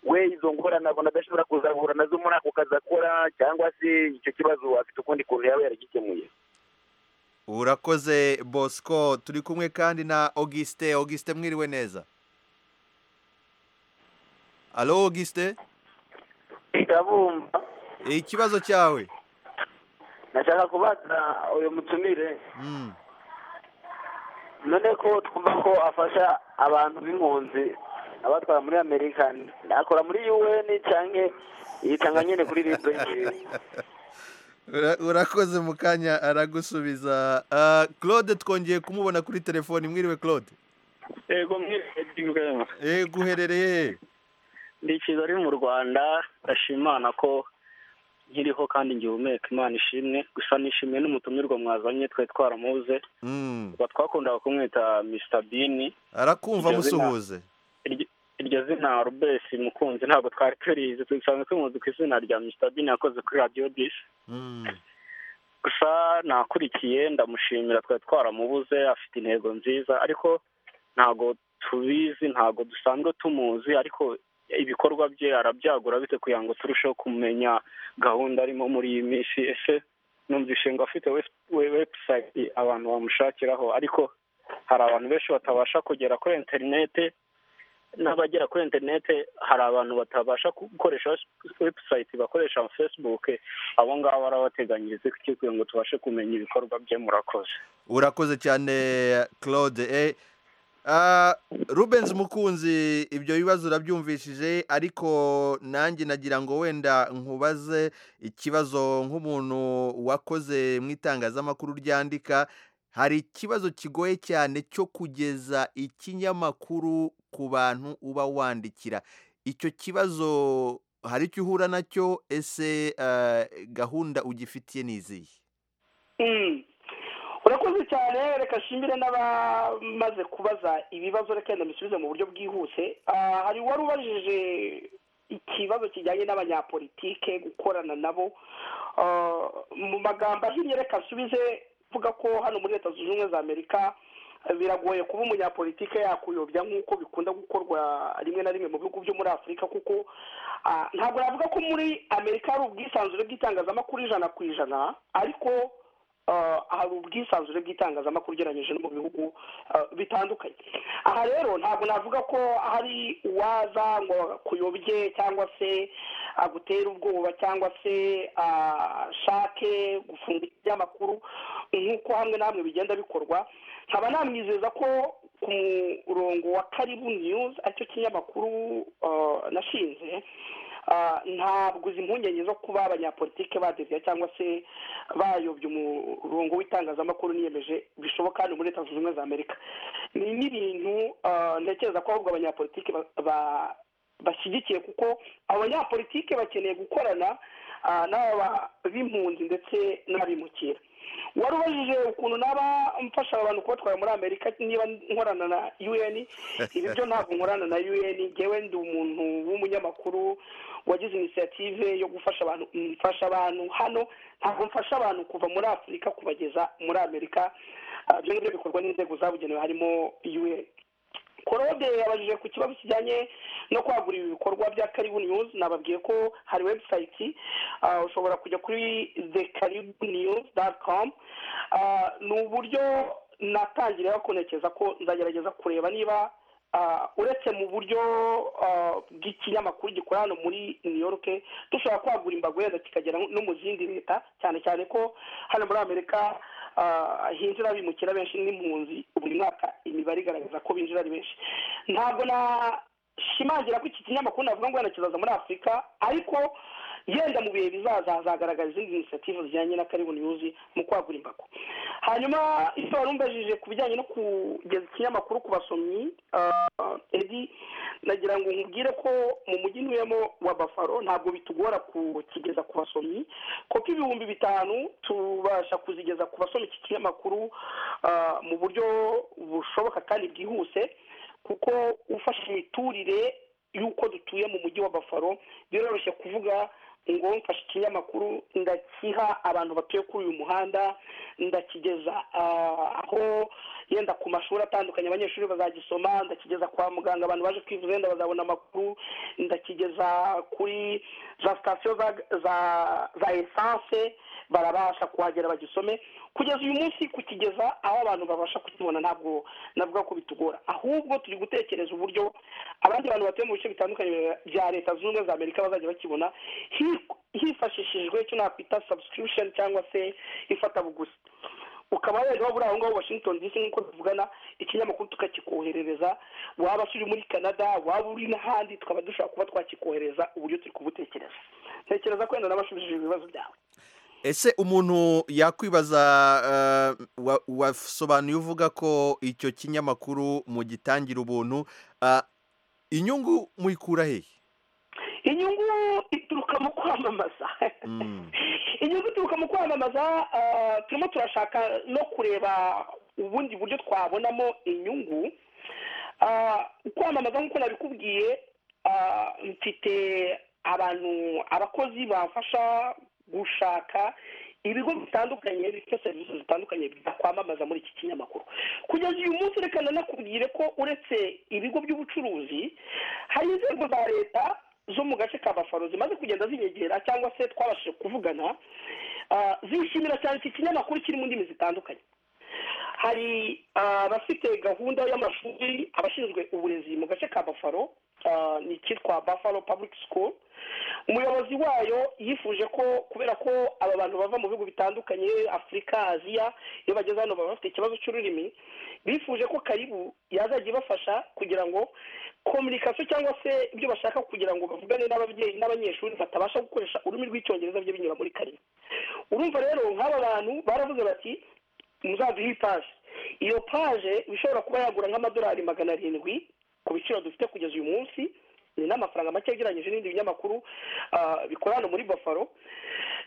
we izo ngorane abona adashobora kuzahura nazo muri ako kazi akora cyangwa se icyo kibazo afite ukundi kuntu yaba yaragikemuye urakoze bosco turi kumwe kandi na augustin augustin mwiriwe neza alo augustin ndabumva ikibazo cyawe nashaka kubaza uyu mutumire none ko twumva ko afasha abantu b'impunzi abatwara muri amerika akora muri un cyangwa yitanga nyine kuri ribwe urakoze mu kanya aragusubiza claude twongeye kumubona kuri telefoni mwiriwe claude yego mwiriwe yego uherereye ndi cyiza ari mu rwanda ndashimana ko nkiriho kandi ngihumeka imana ishimwe gusa nishimiye n'umutumirwa mwazanye twari twaramuze tuba twakundaga kumwita bini arakumva musuhuze iryo zina rubesi mukunzi ntabwo twari turizi dusanzwe tumuzi ku izina rya bini yakoze kuri radiyo bisi gusa nakurikiye ndamushimira twari twaramubuze afite intego nziza ariko ntabwo tubizi ntabwo dusanzwe tumuzi ariko ibikorwa bye arabyagura bite kugira ngo turusheho kumenya gahunda arimo muri iyi minsi ese numvise ngo afite webusayiti abantu bamushakiraho ariko hari abantu benshi batabasha kugera kuri interinete n'abagera kuri interinete hari abantu batabasha gukoresha webusayiti bakoresha fesibuke abo ngabo arabateganyiriza kugira ngo tubashe kumenya ibikorwa bye murakoze urakoze cyane claude rubenzi mukunzi ibyo bibazo urabyumvishije ariko nanjye nagira ngo wenda nkubaze ikibazo nk'umuntu wakoze mu itangazamakuru ryandika hari ikibazo kigoye cyane cyo kugeza ikinyamakuru ku bantu uba wandikira icyo kibazo hari icyo uhura nacyo ese gahunda ugifitiye n'izihe urakoze cyane reka nshimire n'abamaze kubaza ibibazo reka yenda mbisubize mu buryo bwihuse hari uwari ubajije ikibazo kijyanye n'abanyapolitike gukorana nabo mu magambo ahinnye reka nsubize mvuga ko hano muri leta zunze ubumwe za amerika biragoye kuba umunyapolitike yakuyobya nk'uko bikunda gukorwa rimwe na rimwe mu bihugu byo muri afurika kuko ntabwo navuga ko muri amerika hari ubwisanzure bw'itangazamakuru ijana ku ijana ariko hari ubwisanzure bw'itangazamakuru ugereranyije no mu bihugu bitandukanye aha rero ntabwo navuga ko hari uwaza ngo kuyobye cyangwa se agutera ubwoba cyangwa se ashake gufunga ibinyamakuru nk'uko hamwe na hamwe bigenda bikorwa nkaba namwizeza ko ku murongo wa karibu niyuzi aricyo kinyamakuru nashinze ntabwo izi impungenge zo kuba abanyapolitike badeviya cyangwa se bayobya umurongo w'itangazamakuru niyemeje bishoboka hano muri leta zunze ubumwe za amerika ni n'ibintu ntekereza ko ahubwo abanyapolitike bashyigikiye kuko abanyapolitike bakeneye gukorana n'aba b'impunzi ndetse n'abimukira wari ubajije ukuntu naba mfasha abantu kubatwara muri amerika niba nkorana na un ibi byo ntabwo nkorana na un ngewe ndi umuntu w'umunyamakuru wagize inisiyative yo gufasha abantu mfasha abantu hano ntabwo mfasha abantu kuva muri afurika kubageza muri amerika ibyo ngibyo bikorwa n'inzego zabugenewe harimo un korode yabajije ku kibazo kijyanye no kwagura ibi bikorwa bya karibu niyuzi nababwiye ko hari webusayiti ushobora kujya kuri the karibu niyuzi dati komu ni uburyo natangira kunekeza ko nzagerageza kureba niba uretse mu buryo bw'ikinyamakuru gikora hano muri new york dushobora kwagura imbago yenda kikagera no mu zindi leta cyane cyane ko hano muri amerika hinjira abimukira benshi n'impunzi buri mwaka imibare igaragaza ko binjira ari benshi ntabwo nashimangira ko iki kinyamakuru navuga ngo wenda kizaza muri afurika ariko yenda mu bihe bizaza hazagaragaza izindi inisiyative zijyanye na karibu niyuzi mu kwagura imbago hanyuma icyo wari umbajije ku bijyanye no kugeza ikinyamakuru ku basomyi edi nagira ngo nkubwire ko mu mujyi ntuyemo wa bafaro ntabwo bitugora kukigeza ku basomyi kuko ibihumbi bitanu tubasha kuzigeza ku basomyi iki kinyamakuru mu buryo bushoboka kandi bwihuse kuko ufashe imiturire y'uko dutuye mu mujyi wa bafaro biroroshye kuvuga ngo mfashe ikinyamakuru ndakiha abantu batuye kuri uyu muhanda ndakigeza aho yenda ku mashuri atandukanye abanyeshuri bazagisoma ndakigeza kwa muganga abantu baje kwivuza yenda bazabona amakuru ndakigeza kuri za sitasiyo za esanse barabasha kuhagera bagisome kugeza uyu munsi kukigeza aho abantu babasha kukibona ntabwo navuga ko bitugora ahubwo turi gutekereza uburyo abandi bantu batuye mu bice bitandukanye bya leta zunze ubumwe za amerika bazajya bakibona hifashishijwe icyo nakwita sabusikiripusheni cyangwa se ifatabuguzi ukaba yaje waba uri aho ngaho washington dc nk'uko tuvugana ikinyamakuru tukakikoherereza waba uri muri canada waba uri n'ahandi tukaba dushobora kuba twakikohereza uburyo turi kubutekereza ntekereza ko wenda n'abashubije ibibazo byawe ese umuntu yakwibaza wasobanuye uvuga ko icyo kinyamakuru mu gitangira ubuntu inyungu muyikura hehe inyungu ituruka mu kwamamaza inyungu ituruka mu kwamamaza turimo turashaka no kureba ubundi buryo twabonamo inyungu kwamamaza nk'uko nabikubwiye mfite abantu abakozi bamfasha gushaka ibigo bitandukanye bifite serivisi zitandukanye byakwamamaza muri iki kinyamakuru kugeza uyu munsi reka nanakubwire ko uretse ibigo by'ubucuruzi hari inzego za leta zo mu gace ka bafaro zimaze kugenda zinyegera cyangwa se twabashije kuvugana zishimira cyane iki kinyamakuru kiri mu ndimi zitandukanye hari abafite gahunda y'amashuri abashinzwe uburezi mu gace ka bafaro ni ikitwa bafaro public school umuyobozi wayo yifuje ko kubera ko aba bantu bava mu bihugu bitandukanye afurika aziya iyo bageze hano baba bafite ikibazo cy'ururimi bifuje ko karibu yazajya ibafasha kugira ngo kominikasiyo cyangwa se ibyo bashaka kugira ngo bavugane n'ababyeyi n'abanyeshuri batabasha gukoresha ururimi rw'icyongereza byo binyura muri karibu urumva rero nk'aba bantu baravuze bati muzaduhe paje iyo paje ishobora kuba yagura nk'amadolari magana arindwi ku biciro dufite kugeza uyu munsi ni n'amafaranga make agereranyije n'ibindi binyamakuru bikora hano muri bafaro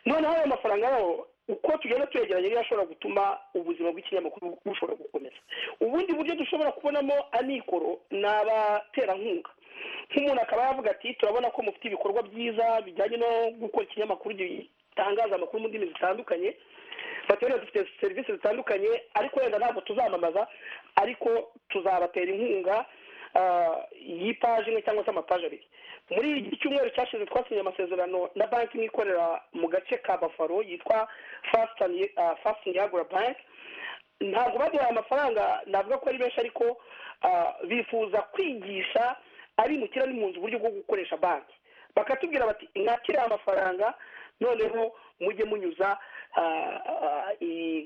noneho ayo mafaranga yaho uko tugenda tuyegeranye niyo ashobora gutuma ubuzima bw'ikinyamakuru bushobora gukomeza ubundi buryo dushobora kubonamo amikoro ni abaterankunga nk'umuntu akaba yavuga ati turabona ko mufite ibikorwa byiza bijyanye no gukora ikinyamakuru gitangaza amakuru mu ndimi zitandukanye baterera dufite serivisi zitandukanye ariko wenda ntabwo tuzamamaza ariko tuzabatera inkunga y'ipaje imwe cyangwa se amapaje abiri muri iki cyumweru cyashize twasinye amasezerano na banki imwe ikorera mu gace ka bafaro yitwa fasitani yagura banki ntabwo baduhaye amafaranga navuga ko ari benshi ariko bifuza kwigisha ari mukira n'impunzi uburyo bwo gukoresha banki bakatubwira bati mwakire amafaranga noneho mujye munyuza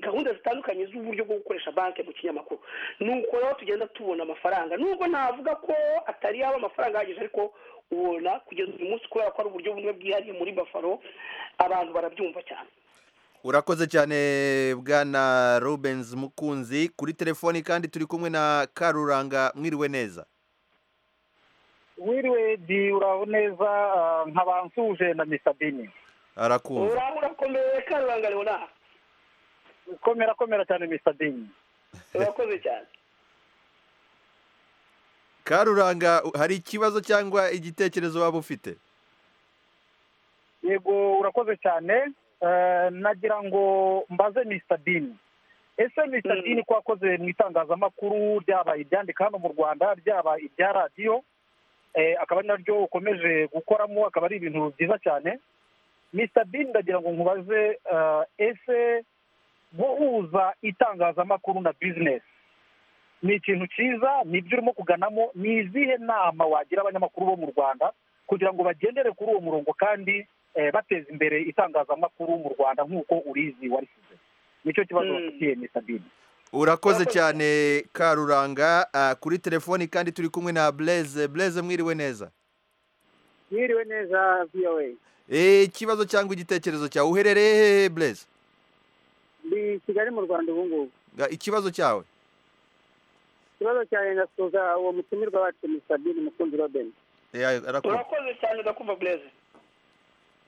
gahunda zitandukanye z'uburyo bwo gukoresha banki mu kinyamakuru nuko rero tugenda tubona amafaranga nubwo navuga ko atari yaba amafaranga ahagije ariko ubona kugeza uyu munsi kubera ko ari uburyo bumwe bwihariye muri bafaro abantu barabyumva cyane urakoze cyane bwana rubenzi mukunzi kuri telefoni kandi turi kumwe na karuranga mwiriwe neza wiriwe di uraho neza nkabansuje na misabini arakumva uraba urakomeye karuranga leonard komera komera cyane misadini urakoze cyane karuranga hari ikibazo cyangwa igitekerezo waba ufite yego urakoze cyane nagira ngo mbaze misadini ese misadini ko wakoze mu itangazamakuru ryaba iryandika hano mu rwanda ryaba irya radiyo akaba ari naryo ukomeje gukoramo akaba ari ibintu byiza cyane Mr bin ndagira ngo nkubaze ese guhuza itangazamakuru na bizinesi ni ikintu cyiza ni ibyo urimo kuganamo ni izihe nama wagira abanyamakuru bo mu rwanda kugira ngo bagendere kuri uwo murongo kandi bateza imbere itangazamakuru mu rwanda nk'uko urizi warisize nicyo kibazo bafitiye Mr bin urakoze cyane karuranga kuri telefoni kandi turi kumwe na bureze bureze mwiriwe neza mwiriwe neza voa ikibazo cyangwa igitekerezo cyawe uherereye hehe bureze ni kigali mu rwanda ubu ngubu ikibazo cyawe ikibazo cyawe ndasuhuza uwo mutumirwa wacu musabine mukunzi robeni urakoze cyane ndakumva bureze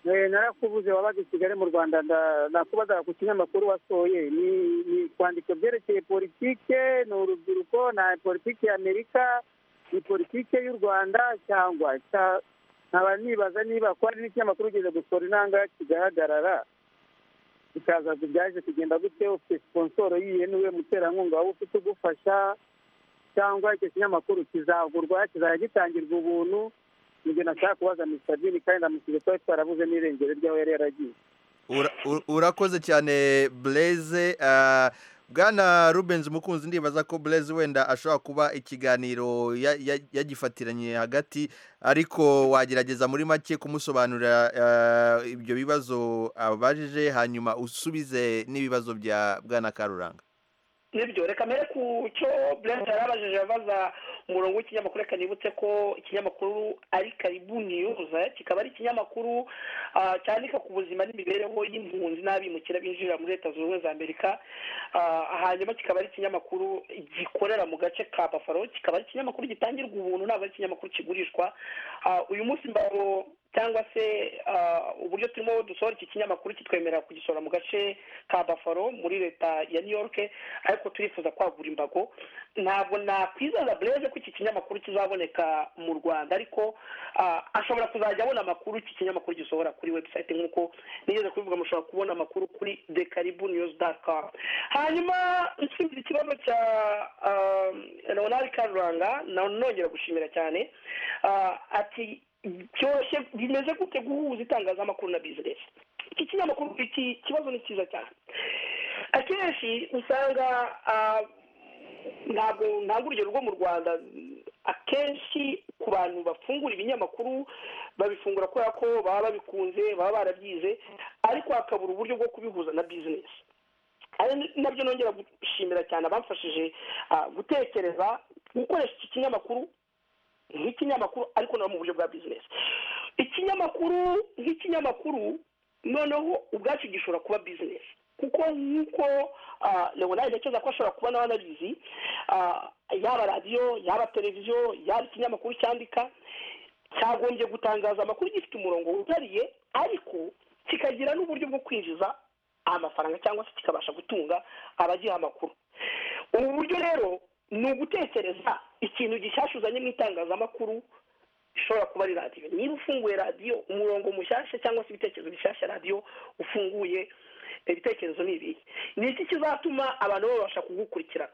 narakubuze wabaga i kigali mu rwanda nakubaza ku kinyamakuru wasohoye ni kwandika byerekeye politike ni urubyiruko na politiki y'amerika ni politike y'u rwanda cyangwa nkaba nibaza niba ko hari n'ikinyamakuru ugeze gusohora intanga kigahagarara bikaza byaje kugenda gute ufite siponsoro yiye niwe muterankunga waba ufite ugufasha cyangwa icyo kinyamakuru kizagurwa kizajya gitangirwa ubuntu nibyo nashaka kubaza misadini kandi ndamusize twari twarabuze n'irengero ry'aho yari yaragiye urakoze cyane bureze bwana rubenzi umukunzi ndibaza ko burezi wenda ashobora kuba ikiganiro yagifatiranye hagati ariko wagerageza muri make kumusobanurira ibyo bibazo abajije hanyuma usubize n'ibibazo bya bwana karuranga nibyo reka mbere ku cyo burezi yari abajije abaza umurongo w'ikinyamakuru reka nibutse ko ikinyamakuru ari karibu niyuza kikaba ari ikinyamakuru cyandika ku buzima n'imibereho y'impunzi n'abimukira binjirira muri leta zunze ubumwe za amerika hanyuma kikaba ari ikinyamakuru gikorera mu gace ka bafaro kikaba ari ikinyamakuru gitangirwa ubuntu ntabwo ari ikinyamakuru kigurishwa uyu munsi mbaro cyangwa se uburyo turimo dusohora iki kinyamakuru kitwemerera kugisohora mu gace ka bafaro muri leta ya new york ariko turifuza kwagura imbago ntabwo nakwizaza bureze ko iki kinyamakuru kizaboneka mu rwanda ariko ashobora kuzajya abona amakuru iki kinyamakuru gisohora kuri webusayiti nk'uko nigeze kubivuga mushobora kubona amakuru kuri de karibu niyuzi dati kamu hanyuma nsubiza ikibazo cya leonard karuranga nongera gushimira cyane ati byoroshye bimeze gute guhuza itangazamakuru na bizinesi iki kinyamakuru iki kibazo ni cyiza cyane akenshi usanga ntabwo ntabwo urugero rwo mu rwanda akenshi ku bantu bafungura ibinyamakuru babifungura kubera ko baba babikunze baba barabyize ariko hakabura uburyo bwo kubihuza na bizinesi nabyo nongera gushimira cyane abamfashije gutekereza gukoresha iki kinyamakuru nk'ikinyamakuru ariko no mu buryo bwa bizinesi ikinyamakuru nk'ikinyamakuru noneho ubwacyo gishobora kuba bizinesi kuko nk'uko leonard ntekereza ko ashobora kuba nawe anabizi yaba radiyo yaba televiziyo yaba ikinyamakuru cyandika cyagombye gutangaza amakuru gifite umurongo wihariye ariko kikagira n'uburyo bwo kwinjiza amafaranga cyangwa se kikabasha gutunga abagiha amakuru ubu buryo rero ni ugutekereza ikintu gishyashya uzanye mu itangazamakuru ishobora kuba ari radiyo niba ufunguye radiyo umurongo mushyashya cyangwa se ibitekerezo bishyashya radiyo ufunguye ibitekerezo ni ibihe ni iki kizatuma abantu babasha kugukurikirana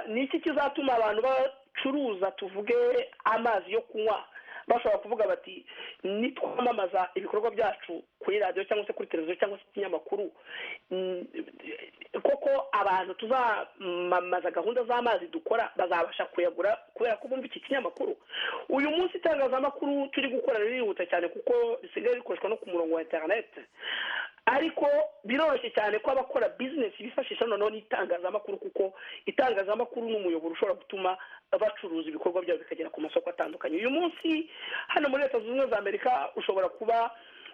ni iki kizatuma abantu bacuruza tuvuge amazi yo kunywa bashobora kuvuga bati nitwamamaza ibikorwa byacu kuri radiyo cyangwa se kuri televiziyo cyangwa se ikinyamakuru koko abantu tuzamamaza gahunda z'amazi dukora bazabasha kuyagura kubera ko bumva iki kinyamakuru uyu munsi itangazamakuru turi gukora ririhuta cyane kuko risigaye rikoreshwa no ku murongo wa interineti ariko biroroshye cyane ko abakora bizinesi bifashisha noneho n'itangazamakuru kuko itangazamakuru ni umuyoboro ushobora gutuma bacuruza ibikorwa byabo bikagera ku masoko atandukanye uyu munsi hano muri leta zunze ubumwe za amerika ushobora kuba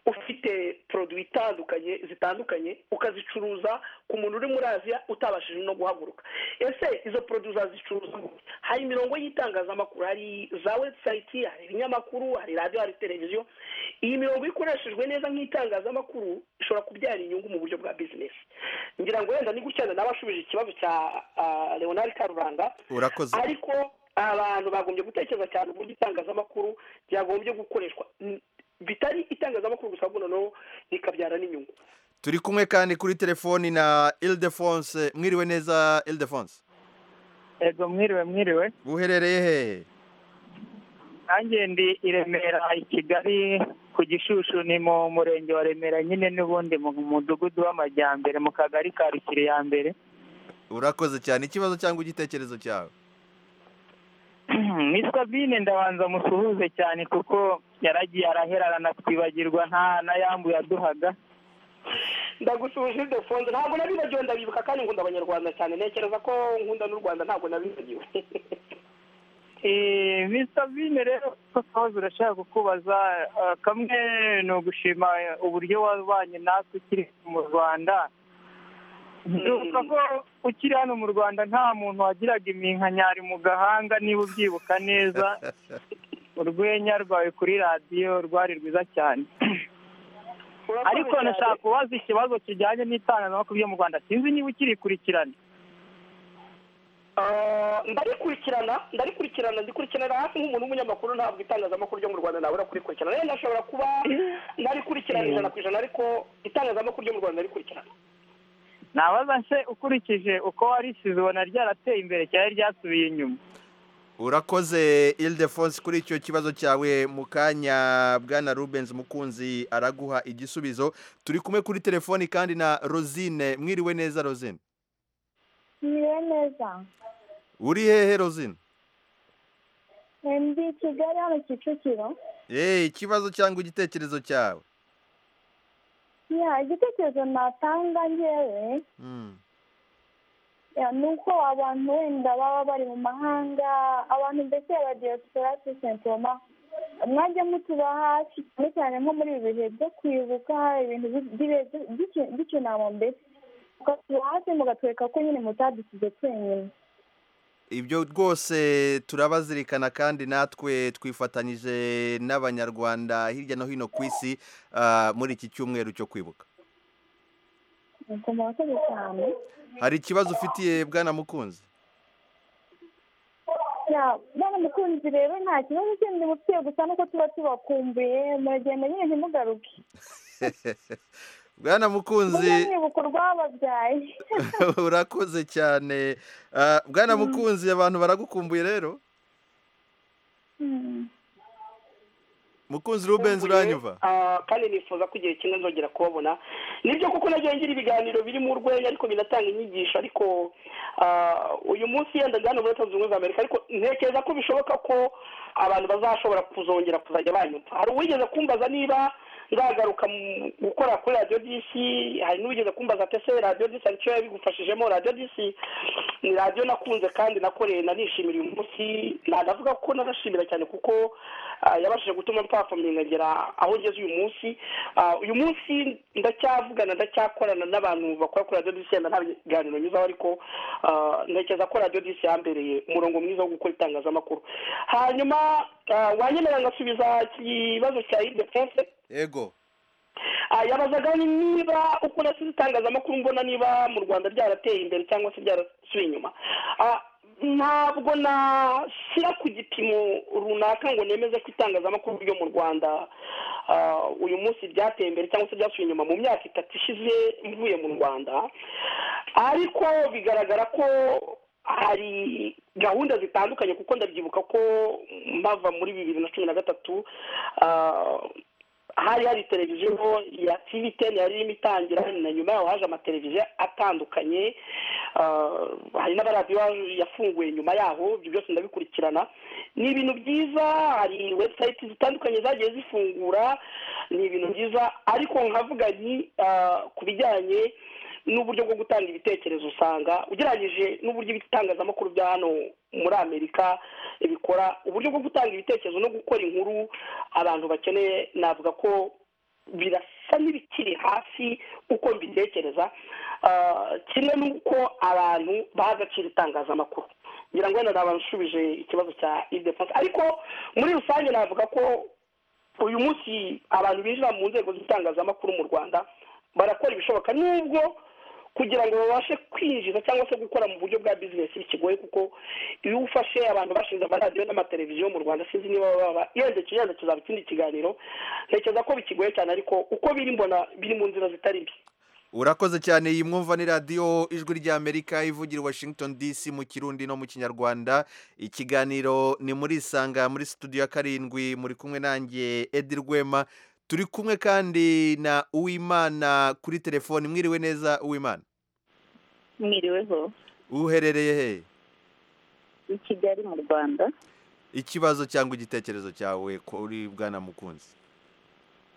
ufite poroduwi itandukanye zitandukanye ukazicuruza ku muntu uri muri aziya utabashije no guhaguruka ese izo poroduwi uzazicuruza hari imirongo y'itangazamakuru hari za webusayiti hari ibinyamakuru hari radiyo hari televiziyo iyi mirongo ikoreshejwe neza nk'itangazamakuru ishobora kubyara inyungu mu buryo bwa bizinesi ngira ngo wenda ni gutya nawe ashubije ikibazo cya leonard karuranga ariko abantu bagombye gutekereza cyane uburyo itangazamakuru ryagombye gukoreshwa bitari itangazamakuru gusa ahubwo noneho rikabyara n'inyungu turi kumwe kandi kuri telefoni na ildefonse mwiriwe neza ildefonse yego mwiriwe mwiriwe buherereye hehe nanjye ndi i remera i kigali ku gishushu ni mu murenge wa remera nyine n'ubundi mu mudugudu w'amajyambere mu kagari ka rukiri ya mbere urakoze cyane ikibazo cyangwa igitekerezo cyawe miswa bine ndabanza musuhuze cyane kuko yaragiye araherarana twibagirwa nta n'ayambu yaduhaga ndagusuhuje idefonze ntabwo nabibagiwe ndabibuka kandi nkunda abanyarwanda cyane ntekereza ko nkunda n'u rwanda ntabwo nabibagiwe misita bine rero twahoze urashaka kukubaza kamwe ni ugushima uburyo wabanye natwe ukiri mu rwanda duka ko ukiri hano mu rwanda nta muntu wagiraga iminkanyari mu gahanga niba ubyibuka neza urwenya rwawe kuri radiyo rwari rwiza cyane ariko nashaka kubaza ikibazo kijyanye n'itangazamakuru byo mu rwanda sinzi niba ukirikurikirana ndarikurikirana ndarikurikirana ndikurikiranira hafi nk'umuntu w'umunyamakuru ntabwo itangazamakuru ryo mu rwanda nawe urakurikirana rero ndashobora kuba ndarikurikirana ijana ku ijana ariko itangazamakuru ryo mu rwanda ndarikurikirana nabaza nse ukurikije uko warisize ubona ryarateye imbere cyangwa ryasubiye inyuma urakoze ildefonse kuri icyo kibazo cyawe mu kanya bwana rubenzi mukunzi araguha igisubizo turi kumwe kuri telefoni kandi na rosine mwiriwe neza rosine Mwiriwe neza uri hehe rozina Eh, ndi kigali hano kicukiro eee ikibazo cyangwa igitekerezo cyawe ya igitekerezo natanga ngewe Mm, ya, ni uko abantu wenda baba bari mu mahanga abantu mbese abadiyasipora sentoma mwajya mutuba hafi cyane cyane nko muri ibi bihe byo kwibuka ibintu bi- bibe- biki- bikinama mbese mukatuba hafi mugatwereka ko nyine mutadusize twenyine ibyo rwose turabazirikana kandi natwe twifatanyije n'abanyarwanda hirya no hino ku isi ah, muri iki cyumweru cyo kwibuka nuko murakoze cyane hari ikibazo ufitiye bwana mukunzi ya bwana mukunzi rero nta kibazo kindi mufitiye gusa nuko tuba tubakumbuye muragenda nyine ntimugaruke bwana mukunzi mujye mwibuka urwababyaye urakoze cyane Ah, bwana mukunzi abantu baragukumbuye rero Mm. mukunzi rubenzi uranyumva Ah, kandi nifuza ko igihe kimwe nzongera kubabona nibyo kuko nagiye ngira ibiganiro birimo urwenya ariko binatanga inyigisho ariko ah, uyu munsi yenda njya hano muri leta zunze ubumwe za amerika ariko ntekereza ko bishoboka ko abantu bazashobora kuzongera kuzajya banyumva hari uwigeze kumbaza niba nzagaruka mu- gukora kuri radiyo disi hari n'uwigeze kumbaza pese radiyo disi aricyo yabigufashijemo radiyo disi ni radiyo nakunze kandi nakoreye nanishimira uyu munsi nanavuga ko nanashimira cyane kuko ah, yabashije gutuma platform nkagera aho ngeze uyu munsi Ah, uyu munsi ndacyavugana ndacyakorana n'abantu bakora kuri radiyo disi yenda nta biganiro nyuzaho ariko ah, ntekereza ko radiyo disi yambereye umurongo mwiza wo gukora itangazamakuru hanyuma ah, wanyemerera ngasubiza ikibazo cya idepense yego Ah, yabazaga ni niba uko nasize itangazamakuru mbona niba mu rwanda ryarateye imbere cyangwa se ryarasubiye inyuma Ah, ntabwo nashyira ku gipimo runaka ngo nemeze ko itangazamakuru ryo mu rwanda ah, uyu munsi ryateye imbere cyangwa se ryasubiye inyuma mu myaka itatu ishize mvuye mu rwanda ariko bigaragara ko hari gahunda zitandukanye kuko ndabyibuka ko mpava muri bibiri na cumi na gatatu ah, hari hari televiziyo ya tivi teni yari irimo itangira na nyuma yaho haje amateleviziyo atandukanye ah, hari n'abaradiyo yafunguye nyuma yaho ibyo byose ndabikurikirana ni ibintu byiza hari webusayiti zitandukanye zagiye zifungura ni ibintu byiza ariko nkavuga nti ah, ku bijyanye n'uburyo bwo gutanga ibitekerezo usanga ugereranyije n'uburyo ibitangazamakuru bya hano muri amerika bikora uburyo bwo gutanga ibitekerezo no gukora inkuru abantu bakeneye navuga ko birasa n'ibikiri hasi uko mbitekereza Ah, kimwe n'uko abantu baha agaciro itangazamakuru ngira ngo wenda nabanshubije ikibazo cya idefonse ariko muri rusange navuga ko uyu munsi abantu binjira mu nzego z'itangazamakuru mu rwanda barakora ibishoboka nubwo kugira ngo babashe kwinjiza cyangwa se gukora mu buryo bwa bizinesi bikigoye kuko iyo ufashe abantu bashinze amaradiyo n'amateleviziyo mu rwanda sinzi niba baba yenda kiyenda kizaba ikindi kiganiro ntekereza ko bikigoye cyane ariko uko biri mbona biri mu nzira zitari mbi urakoze cyane iyi mwumva ni radiyo ijwi ry'amerika ivugira i washington dc mu kirundi no mu kinyarwanda ikiganiro ni muri isanga muri studio ya karindwi muri kumwe nanjye edi rwema turi kumwe kandi na uwimana kuri telefoni mwiriwe neza uwimana mwiriweho uherereye he i kigali mu rwanda ikibazo cyangwa igitekerezo cyawe kuri bwana mukunzi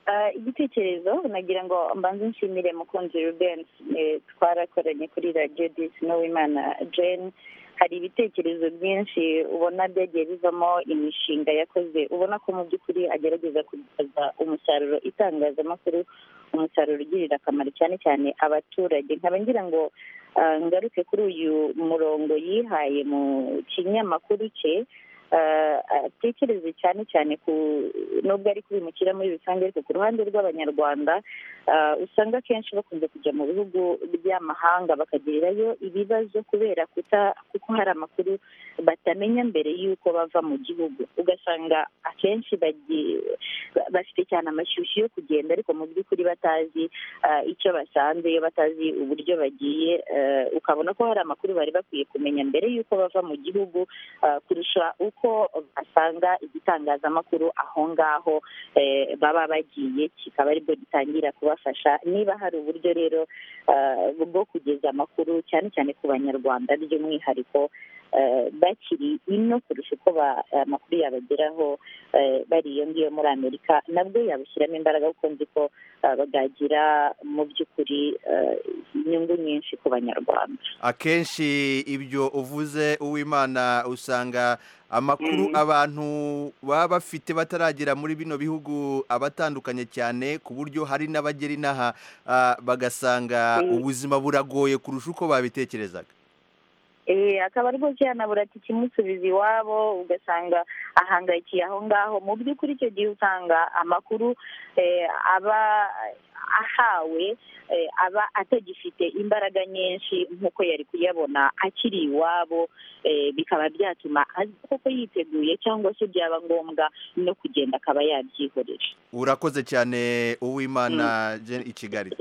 Ah, igitekerezo nagira ngo mbanze nshimire mukunzi rubensi Eh, twarakoranye kuri radiyo disi n'uwimana jane hari ibitekerezo byinshi ubona byagiye bivamo imishinga yakoze ubona ko mu by'ukuri agerageza kugaragaza umusaruro itangazamakuru umusaruro ugirira akamaro cyane cyane abaturage nkaba ngira ngo ah, ngaruke kuri uyu murongo yihaye mu kinyamakuru cye ah, atekereze cyane cyane ku nubwo ari kubimukira muri rusange ariko ku ruhande rw'abanyarwanda ah, usanga akenshi bakunze kujya mu bihugu by'amahanga bakagirirayo ibibazo kubera kuta kuko hari amakuru batamenya mbere y'uko bava mu gihugu ugasanga akenshi bagi- ba- bafite cyane amashyushyu yo kugenda ariko mu by'ukuri batazi ah, icyo basanzeyo batazi uburyo bagiye eh, ukabona ko hari amakuru bari bakwiye kumenya mbere y'uko bava mu gihugu ah, kurusha uko uko basanga igitangazamakuru aho ngaho baba bagiye kikaba aribwo gitangira kubafasha niba hari uburyo rero bwo kugeza amakuru cyane cyane ku banyarwanda by'umwihariko bakiri ino kurusha uko amakuru yabageraho bari iyo ngiyo muri amerika nabwo yabashyiramo imbaraga kuko nzi ko bagagira mu by'ukuri inyungu nyinshi ku banyarwanda akenshi ibyo uvuze uwimana usanga amakuru abantu baba bafite bataragera muri bino bihugu abatandukanye cyane ku buryo hari n'abagera inaha bagasanga ubuzima buragoye kurusha uko babitekerezaga akaba ariko cyanabura ati kimusubiza iwabo ugasanga ahangayikiye aho ngaho mu by'ukuri icyo gihe usanga amakuru aba ahawe aba atagifite imbaraga nyinshi nk'uko yari kuyabona akiri iwabo bikaba byatuma azi koko yiteguye cyangwa se byaba ngombwa no kugenda akaba yabyihorera urakoze cyane uwimana i kigali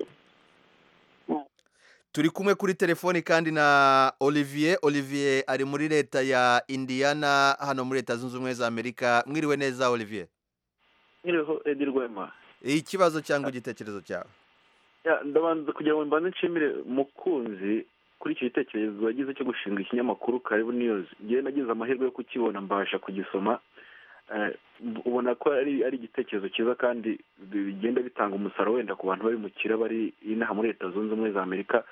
turi kumwe kuri telefoni kandi na olivier olivier ari muri leta ya indiana hano muri leta zunze ubumwe za amerika mwiriwe neza olivier mwiriweho edi rwema ikibazo cyangwa igitekerezo cyawe ndabanza kugira ngo mbanze nshimire mukunzi kuri icyo gitekerezo wagize cyo gushinga ikinyamakuru karibu niyuzi ngewe nagize amahirwe yo kukibona mbasha kugisoma ubona ko ari igitekerezo cyiza kandi bigenda bitanga umusaruro wenda ku bantu bari mu kira bari inaha muri leta zunze ubumwe za amerika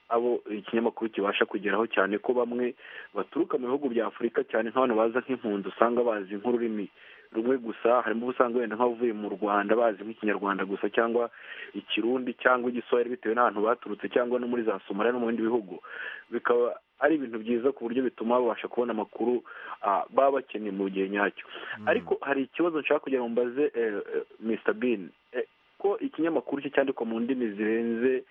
abo ikinyamakuru kibasha kugeraho cyane ko bamwe baturuka mu bihugu bya afurika cyane nk'abantu baza nk'impunzi usanga bazi nk'ururimi rumwe gusa harimo usanga wenda nk'abavuye mu rwanda bazi nk'ikinyarwanda gusa cyangwa ikirundi cyangwa igiswahili bitewe n'ahantu baturutse cyangwa no muri za somaliya no mu bindi bihugu bikaba ari ibintu byiza ku buryo bituma babasha kubona amakuru baba bakeneye mu gihe nyacyo ariko hari ikibazo nshaka kugira ngo mbaze misita bini ko ikinyamakuru cye cyandikwa mu ndimi zirenze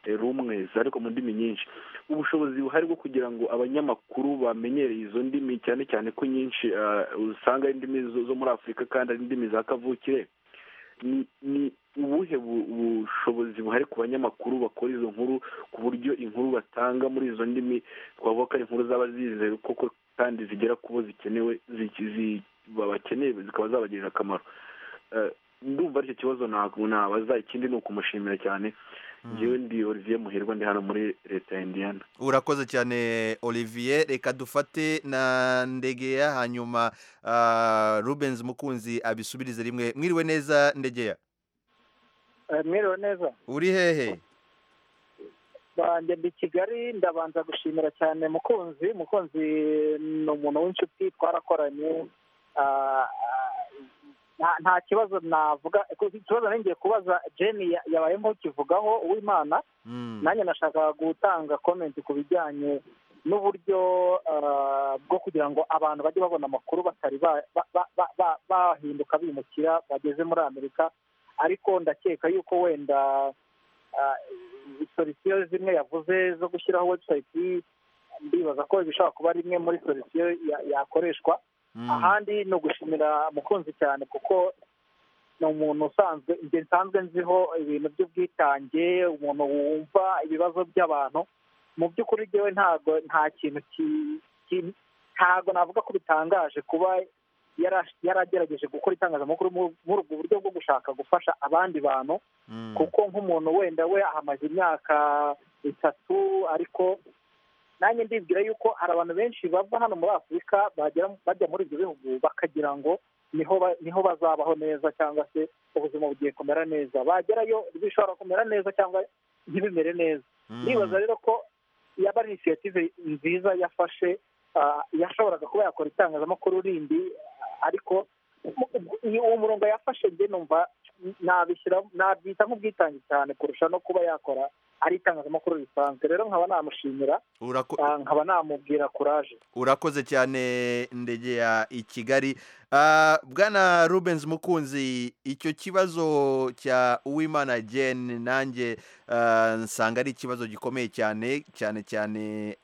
rumwe ariko mu ndimi nyinshi ubushobozi buhari bwo kugira ngo abanyamakuru bamenyereye izo ndimi cyane cyane ko nyinshi usanga ari indimi zo muri afurika kandi ari indimi za kavukire ni ubuhe bushobozi buhari ku banyamakuru bakora izo nkuru ku buryo inkuru batanga muri izo ndimi twavuga ko ari inkuru zaba zizewe koko kandi zigera ku bo zikenewe bakeneye zikaba zabagirira akamaro ndumva aricyo kibazo ntabwo nabaza ikindi ni ukumushimira cyane ngewe ndi olivier muhirwa ndi hano muri leta ya indiyana urakoze cyane olivier reka dufate na ndegeya hanyuma rubenzi mukunzi abisubirize rimwe mwiriwe neza ndegeya mwiriwe neza uri hehe banjye ndi kigali ndabanza gushimira cyane mukunzi mukunzi ni umuntu w'inshuti twarakoranye nta kibazo navuga ikibazo nongeye kubaza jeni yabaye nk'ukivugaho uwimana nanjye nashaka gutanga komenti ku bijyanye n'uburyo bwo kugira ngo abantu bajye babona amakuru batari bahinduka bimukira bageze muri amerika ariko ndakeka yuko wenda solisiyo zimwe yavuze zo gushyiraho webusayiti ndibaza ko bishobora kuba ari imwe muri solisiyo yakoreshwa ahandi ni ugushimira mukunzi cyane kuko ni umuntu usanzwe igihe nsanzwe nziho ibintu by'ubwitange umuntu wumva ibibazo by'abantu mu by'ukuri ryewe ntabwo nta kintu ntabwo navuga ko bitangaje kuba yaragerageje gukora itangazamakuru muri ubwo buryo bwo gushaka gufasha abandi bantu kuko nk'umuntu wenda we ahamaze imyaka itatu ariko nanjye ndibwira yuko hari abantu benshi bava hano muri afurika bajya muri ibyo bihugu bakagira ngo niho bazabaho neza cyangwa se ubuzima bugiye kumera neza bagerayo bishobora kumera neza cyangwa ntibimere neza ndibaza rero ko yaba ari inisiyative nziza yafashe yashoboraga kuba yakora itangazamakuru rindi ariko uwo murongo yafashe njye numva nabishyira nabyita nk'ubwitange cyane kurusha no kuba yakora ari itangazamakuru risanzwe rero nkaba namushimira nkaba namubwira kuraje urakoze cyane ndege ya i kigali bwana rubenzi mukunzi icyo kibazo cya uwimana jeni nanjye nsanga ari ikibazo gikomeye cyane cyane cyane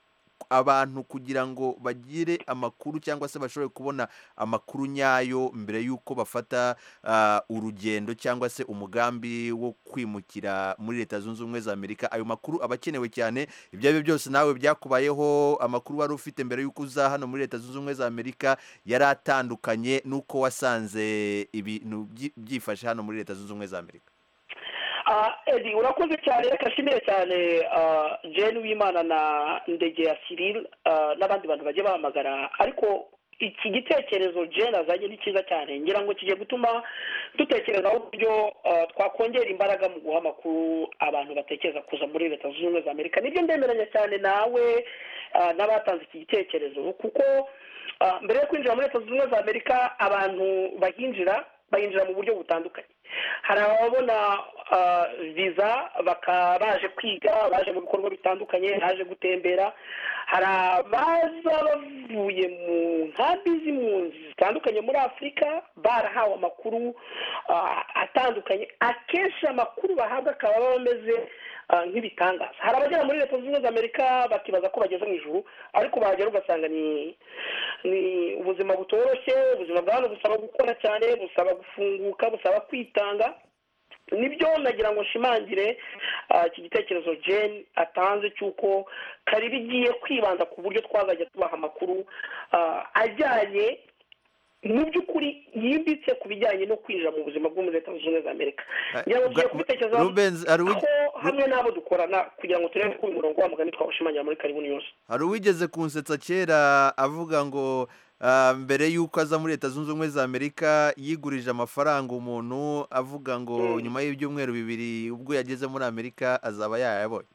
abantu kugira ngo bagire amakuru cyangwa se bashobore kubona amakuru nyayo mbere y'uko bafata ah, urugendo cyangwa se umugambi wo kwimukira muri leta zunze ubumwe za amerika ayo makuru aba akenewe cyane ibyo ari byo byose nawe byakubayeho amakuru wari ufite mbere y'uko uza hano muri leta zunze ubumwe za amerika yari atandukanye n'uko wasanze ibintu byi- byifashe hano muri leta zunze ubumwe za amerika Ah, edi urakoze cyane reka nshimire cyane ah, jane wimana na ndegera cyril ah, n'abandi bantu bagiye bahamagara ariko iki gitekerezo jane azanye ni cyiza cyane ngira ngo kigiye gutuma dutekerezaho uburyo ah, twakongera imbaraga mu guha amakuru abantu batekereza kuza muri leta zunze ubumwe za amerika nibyo ndemeranya cyane nawe ah, n'abatanze iki gitekerezo kuko ah, mbere yo kwinjira muri leta zunze ubumwe za amerika abantu bahinjira bayinjira mu buryo butandukanye hari ababona ah, viza bakaba baje kwiga baje mu bikorwa bitandukanye baje gutembera hari abaza bavuye mu nkambi z'impunzi zitandukanye muri afurika barahawe amakuru ah, atandukanye akenshi amakuru bahabwa akaba aba ameze ah, nk'ibitangaza hari abagera muri leta zunze ubumwe za amerika bakibaza ko bageze mu ijuru ariko bahagera ugasanga ni ni ubuzima butoroshye ubuzima bwa hano busaba gukora cyane busaba gufunguka busaba kwitanga nibyo nagira ngo nshimangire ah, iki gitekerezo jane atanze cy'uko kari bigiye kwibanda ku buryo twazajya tubaha amakuru ah, ajyanye mu by'ukuri yimbitse ku bijyanye no kwinjira mu buzima bwo muri leta zunze ubumwe za amerika ngira ngo tugiye kubitekerezaho Rubenzi, hari uwi- aho hamwe n'abo dukorana kugira ngo turebe ko uyu murongo wa mugani twawushimangira muri karibu yose hari uwigeze kunsetsa kera avuga ngo ah, mbere y'uko aza muri leta zunze ubumwe za amerika yigurije amafaranga umuntu avuga ngo nyuma y'ibyumweru bibiri ubwo yageze muri amerika azaba yayabonye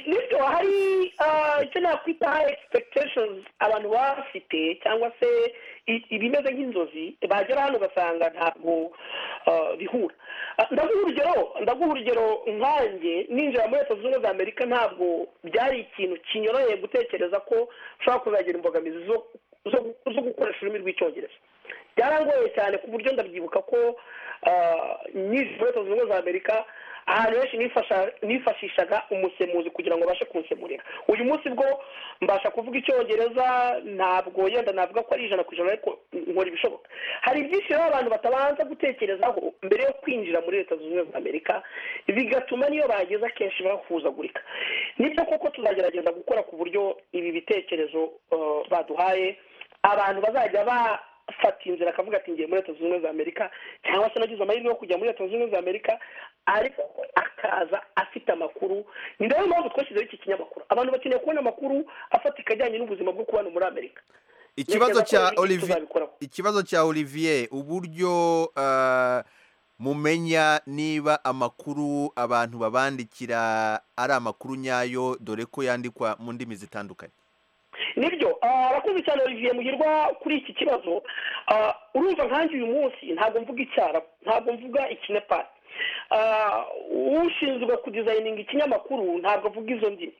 bityo hari ah, icyo nakwita high expectations abantu baba bafite cyangwa se i- ibimeze nk'inzozi bagera hano ugasanga ntabwo ah, bihura Ah, ndaguha urugero ndaguha urugero nkanjye ninjira muri leta zunze ubumwe za amerika ntabwo byari ikintu kinyoroheye gutekereza ko ushobora kuzagira imbogamizi zo- zo- zo gukoresha ururimi rw'icyongereza byarangoye cyane ku buryo ndabyibuka ko ah, nyinshi muri leta zunze ubumwe za amerika ahantu henshi nifasha- nifashishaga umusemuzi kugira ngo abashe kunsemurira uyu munsi bwo mbasha kuvuga icyongereza ntabwo yenda navuga ko ari ijana ku ijana ariko nkora ibishoboka hari byinshi rero abantu batabanza gutekerezaho mbere yo kwinjira muri leta zunze ubumwe za amerika bigatuma niyo bageze akenshi bahuzagurika nibyo koko tuzagerageza gukora ku buryo ibi bitekerezo eh, baduhaye abantu bazajya bafata inzira akavuga ati ngiye muri leta zunze ubumwe za amerika cyangwa se nagize amahirwe yo kujya muri leta zunze ubumwe za amerika ariko akaza afite amakuru ni nayo mpamvu twashyizeho iki kinyamakuru abantu bakeneye kubona amakuru afatika ajyanye n'ubuzima bwo kubana muri amerika ikibazo Ntekereza ko cya ibi olivier tuzabikoraho. ikibazo cya olivier uburyo ah, mumenya niba amakuru abantu babandikira ari amakuru nyayo dore ko yandikwa mu ndimi zitandukanye nibyo ah, arakoze cyane olivier muhirwa kuri iki kibazo Ah, urumva nkanjye uyu munsi ntabwo mvuga icyarabu ntabwo mvuga ikinepari Ah, ushinzwe kudizayininga ikinyamakuru ntabwo avuga izo ndimi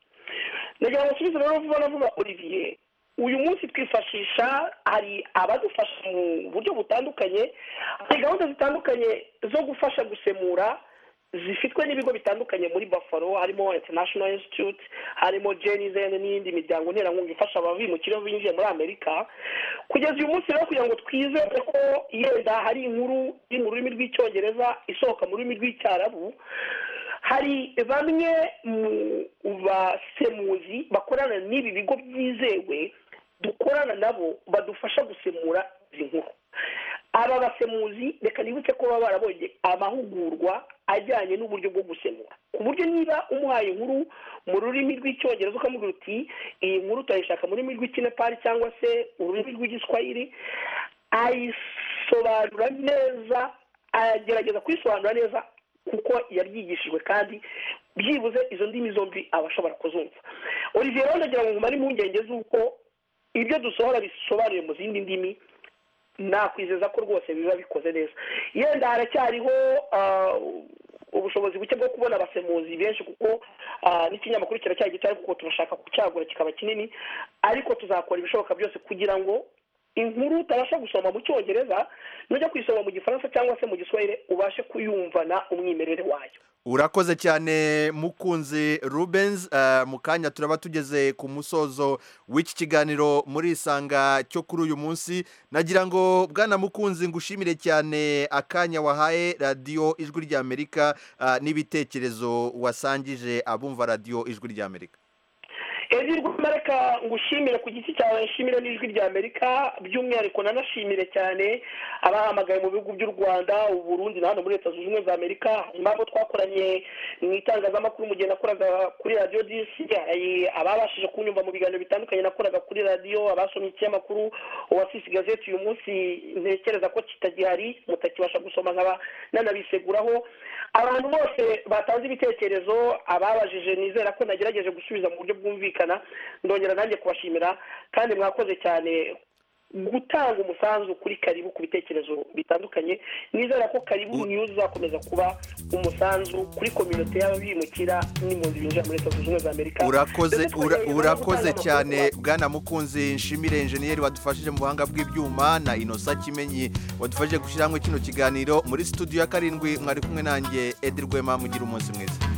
nagira ngo nsubize rero vuba na vuba olivier uyu munsi twifashisha hari abadufasha mu buryo butandukanye hari gahunda zitandukanye zo gufasha gusemura zifitwe n'ibigo bitandukanye muri buffalo harimo international institute harimo jenizen n'iyindi miryango nterankunga ifasha ababimukira binjiye muri amerika kugeza uyu munsi rero kugira ngo twizere ko yenda hari inkuru iri mu rurimi rw'icyongereza isohoka mu rurimi rw'icyarabu hari bamwe mu basemuzi bakorana n'ibi bigo byizewe dukorana nabo badufasha gusemura izi nkuru aba basemuzi reka nibutse ko baba barabonye amahugurwa ajyanye n'uburyo bwo gusemura ku buryo niba umuhaye inkuru mu rurimi rw'icyongereza ukamubwira uti iyi nkuru turayishaka mu rurimi rw'ikinepari cyangwa se ururimi rw'igiswahili ayisobanura neza agerageza kuyisobanura neza kuko yabyigishijwe kandi byibuze izo ndimi zombi aba ashobora kuzumva olivier rero ndagira ngo nkumare impungenge z'uko ibyo dusohora bisobanuye mu zindi ndimi nakwizeza ko rwose biba bikoze neza yenda haracyariho ah, ubushobozi buke bwo kubona abasemuzi benshi kuko ah, n'ikinyamakuru kiracyari gito ariko kuko turashaka kucyagura kikaba kinini ariko tuzakora ibishoboka byose kugira ngo inkuru utabasha gusoma mu cyongereza nujya kuyisoma mu gifaransa cyangwa se mu giswahili ubashe kuyumvana umwimerere wayo urakoze cyane mukunzi rubenzi eh, mu kanya turaba tugeze ku musozo w'iki kiganiro muri isanga cyo kuri uyu munsi nagira ngo bwana mukunzi ngushimire cyane akanya wahaye radiyo ijwi ry'amerika eh, n'ibitekerezo wasangije abumva radiyo ijwi ry'amerika ijwi ry'amerika ngushimire ku giti cyawe nshimire n'ijwi ry'amerika by'umwihariko nanashimire cyane abahamagaye mu bihugu by'u rwanda uburundi na hano muri leta zunze ubumwe za amerika impamvu twakoranye mu itangazamakuru mu gihe nakoraga kuri radiyo disi ababashije kunyumva mu biganiro bitandukanye nakoraga kuri radiyo abasomye ikinyamakuru uwasisi gazeti uyu munsi ntekereza ko kitagihari mutakibasha gusoma nkaba nanabiseguraho abantu bose batanze ibitekerezo ababajije nizera ko nagerageje gusubiza mu buryo bwumvikana ndongera nanjye kubashimira kandi mwakoze cyane gutanga umusanzu kuri karibu ku bitekerezo bitandukanye nizera ko karibu niyo uzakomeza kuba umusanzu kuri kominote y'ababimukira n'impunzi binjira muri leta zunze ubumwe za amerika urakoze Ndetse ura- twongeye urakoze gutanga cyane bwana mukunzi nshimire enjeniyeri wadufashije mu buhanga bw'ibyuma na inosa kimenyi wadufashije gushyira hamwe kino kiganiro muri studio ya karindwi mwari kumwe nanjye edi rwema mugira umunsi mwiza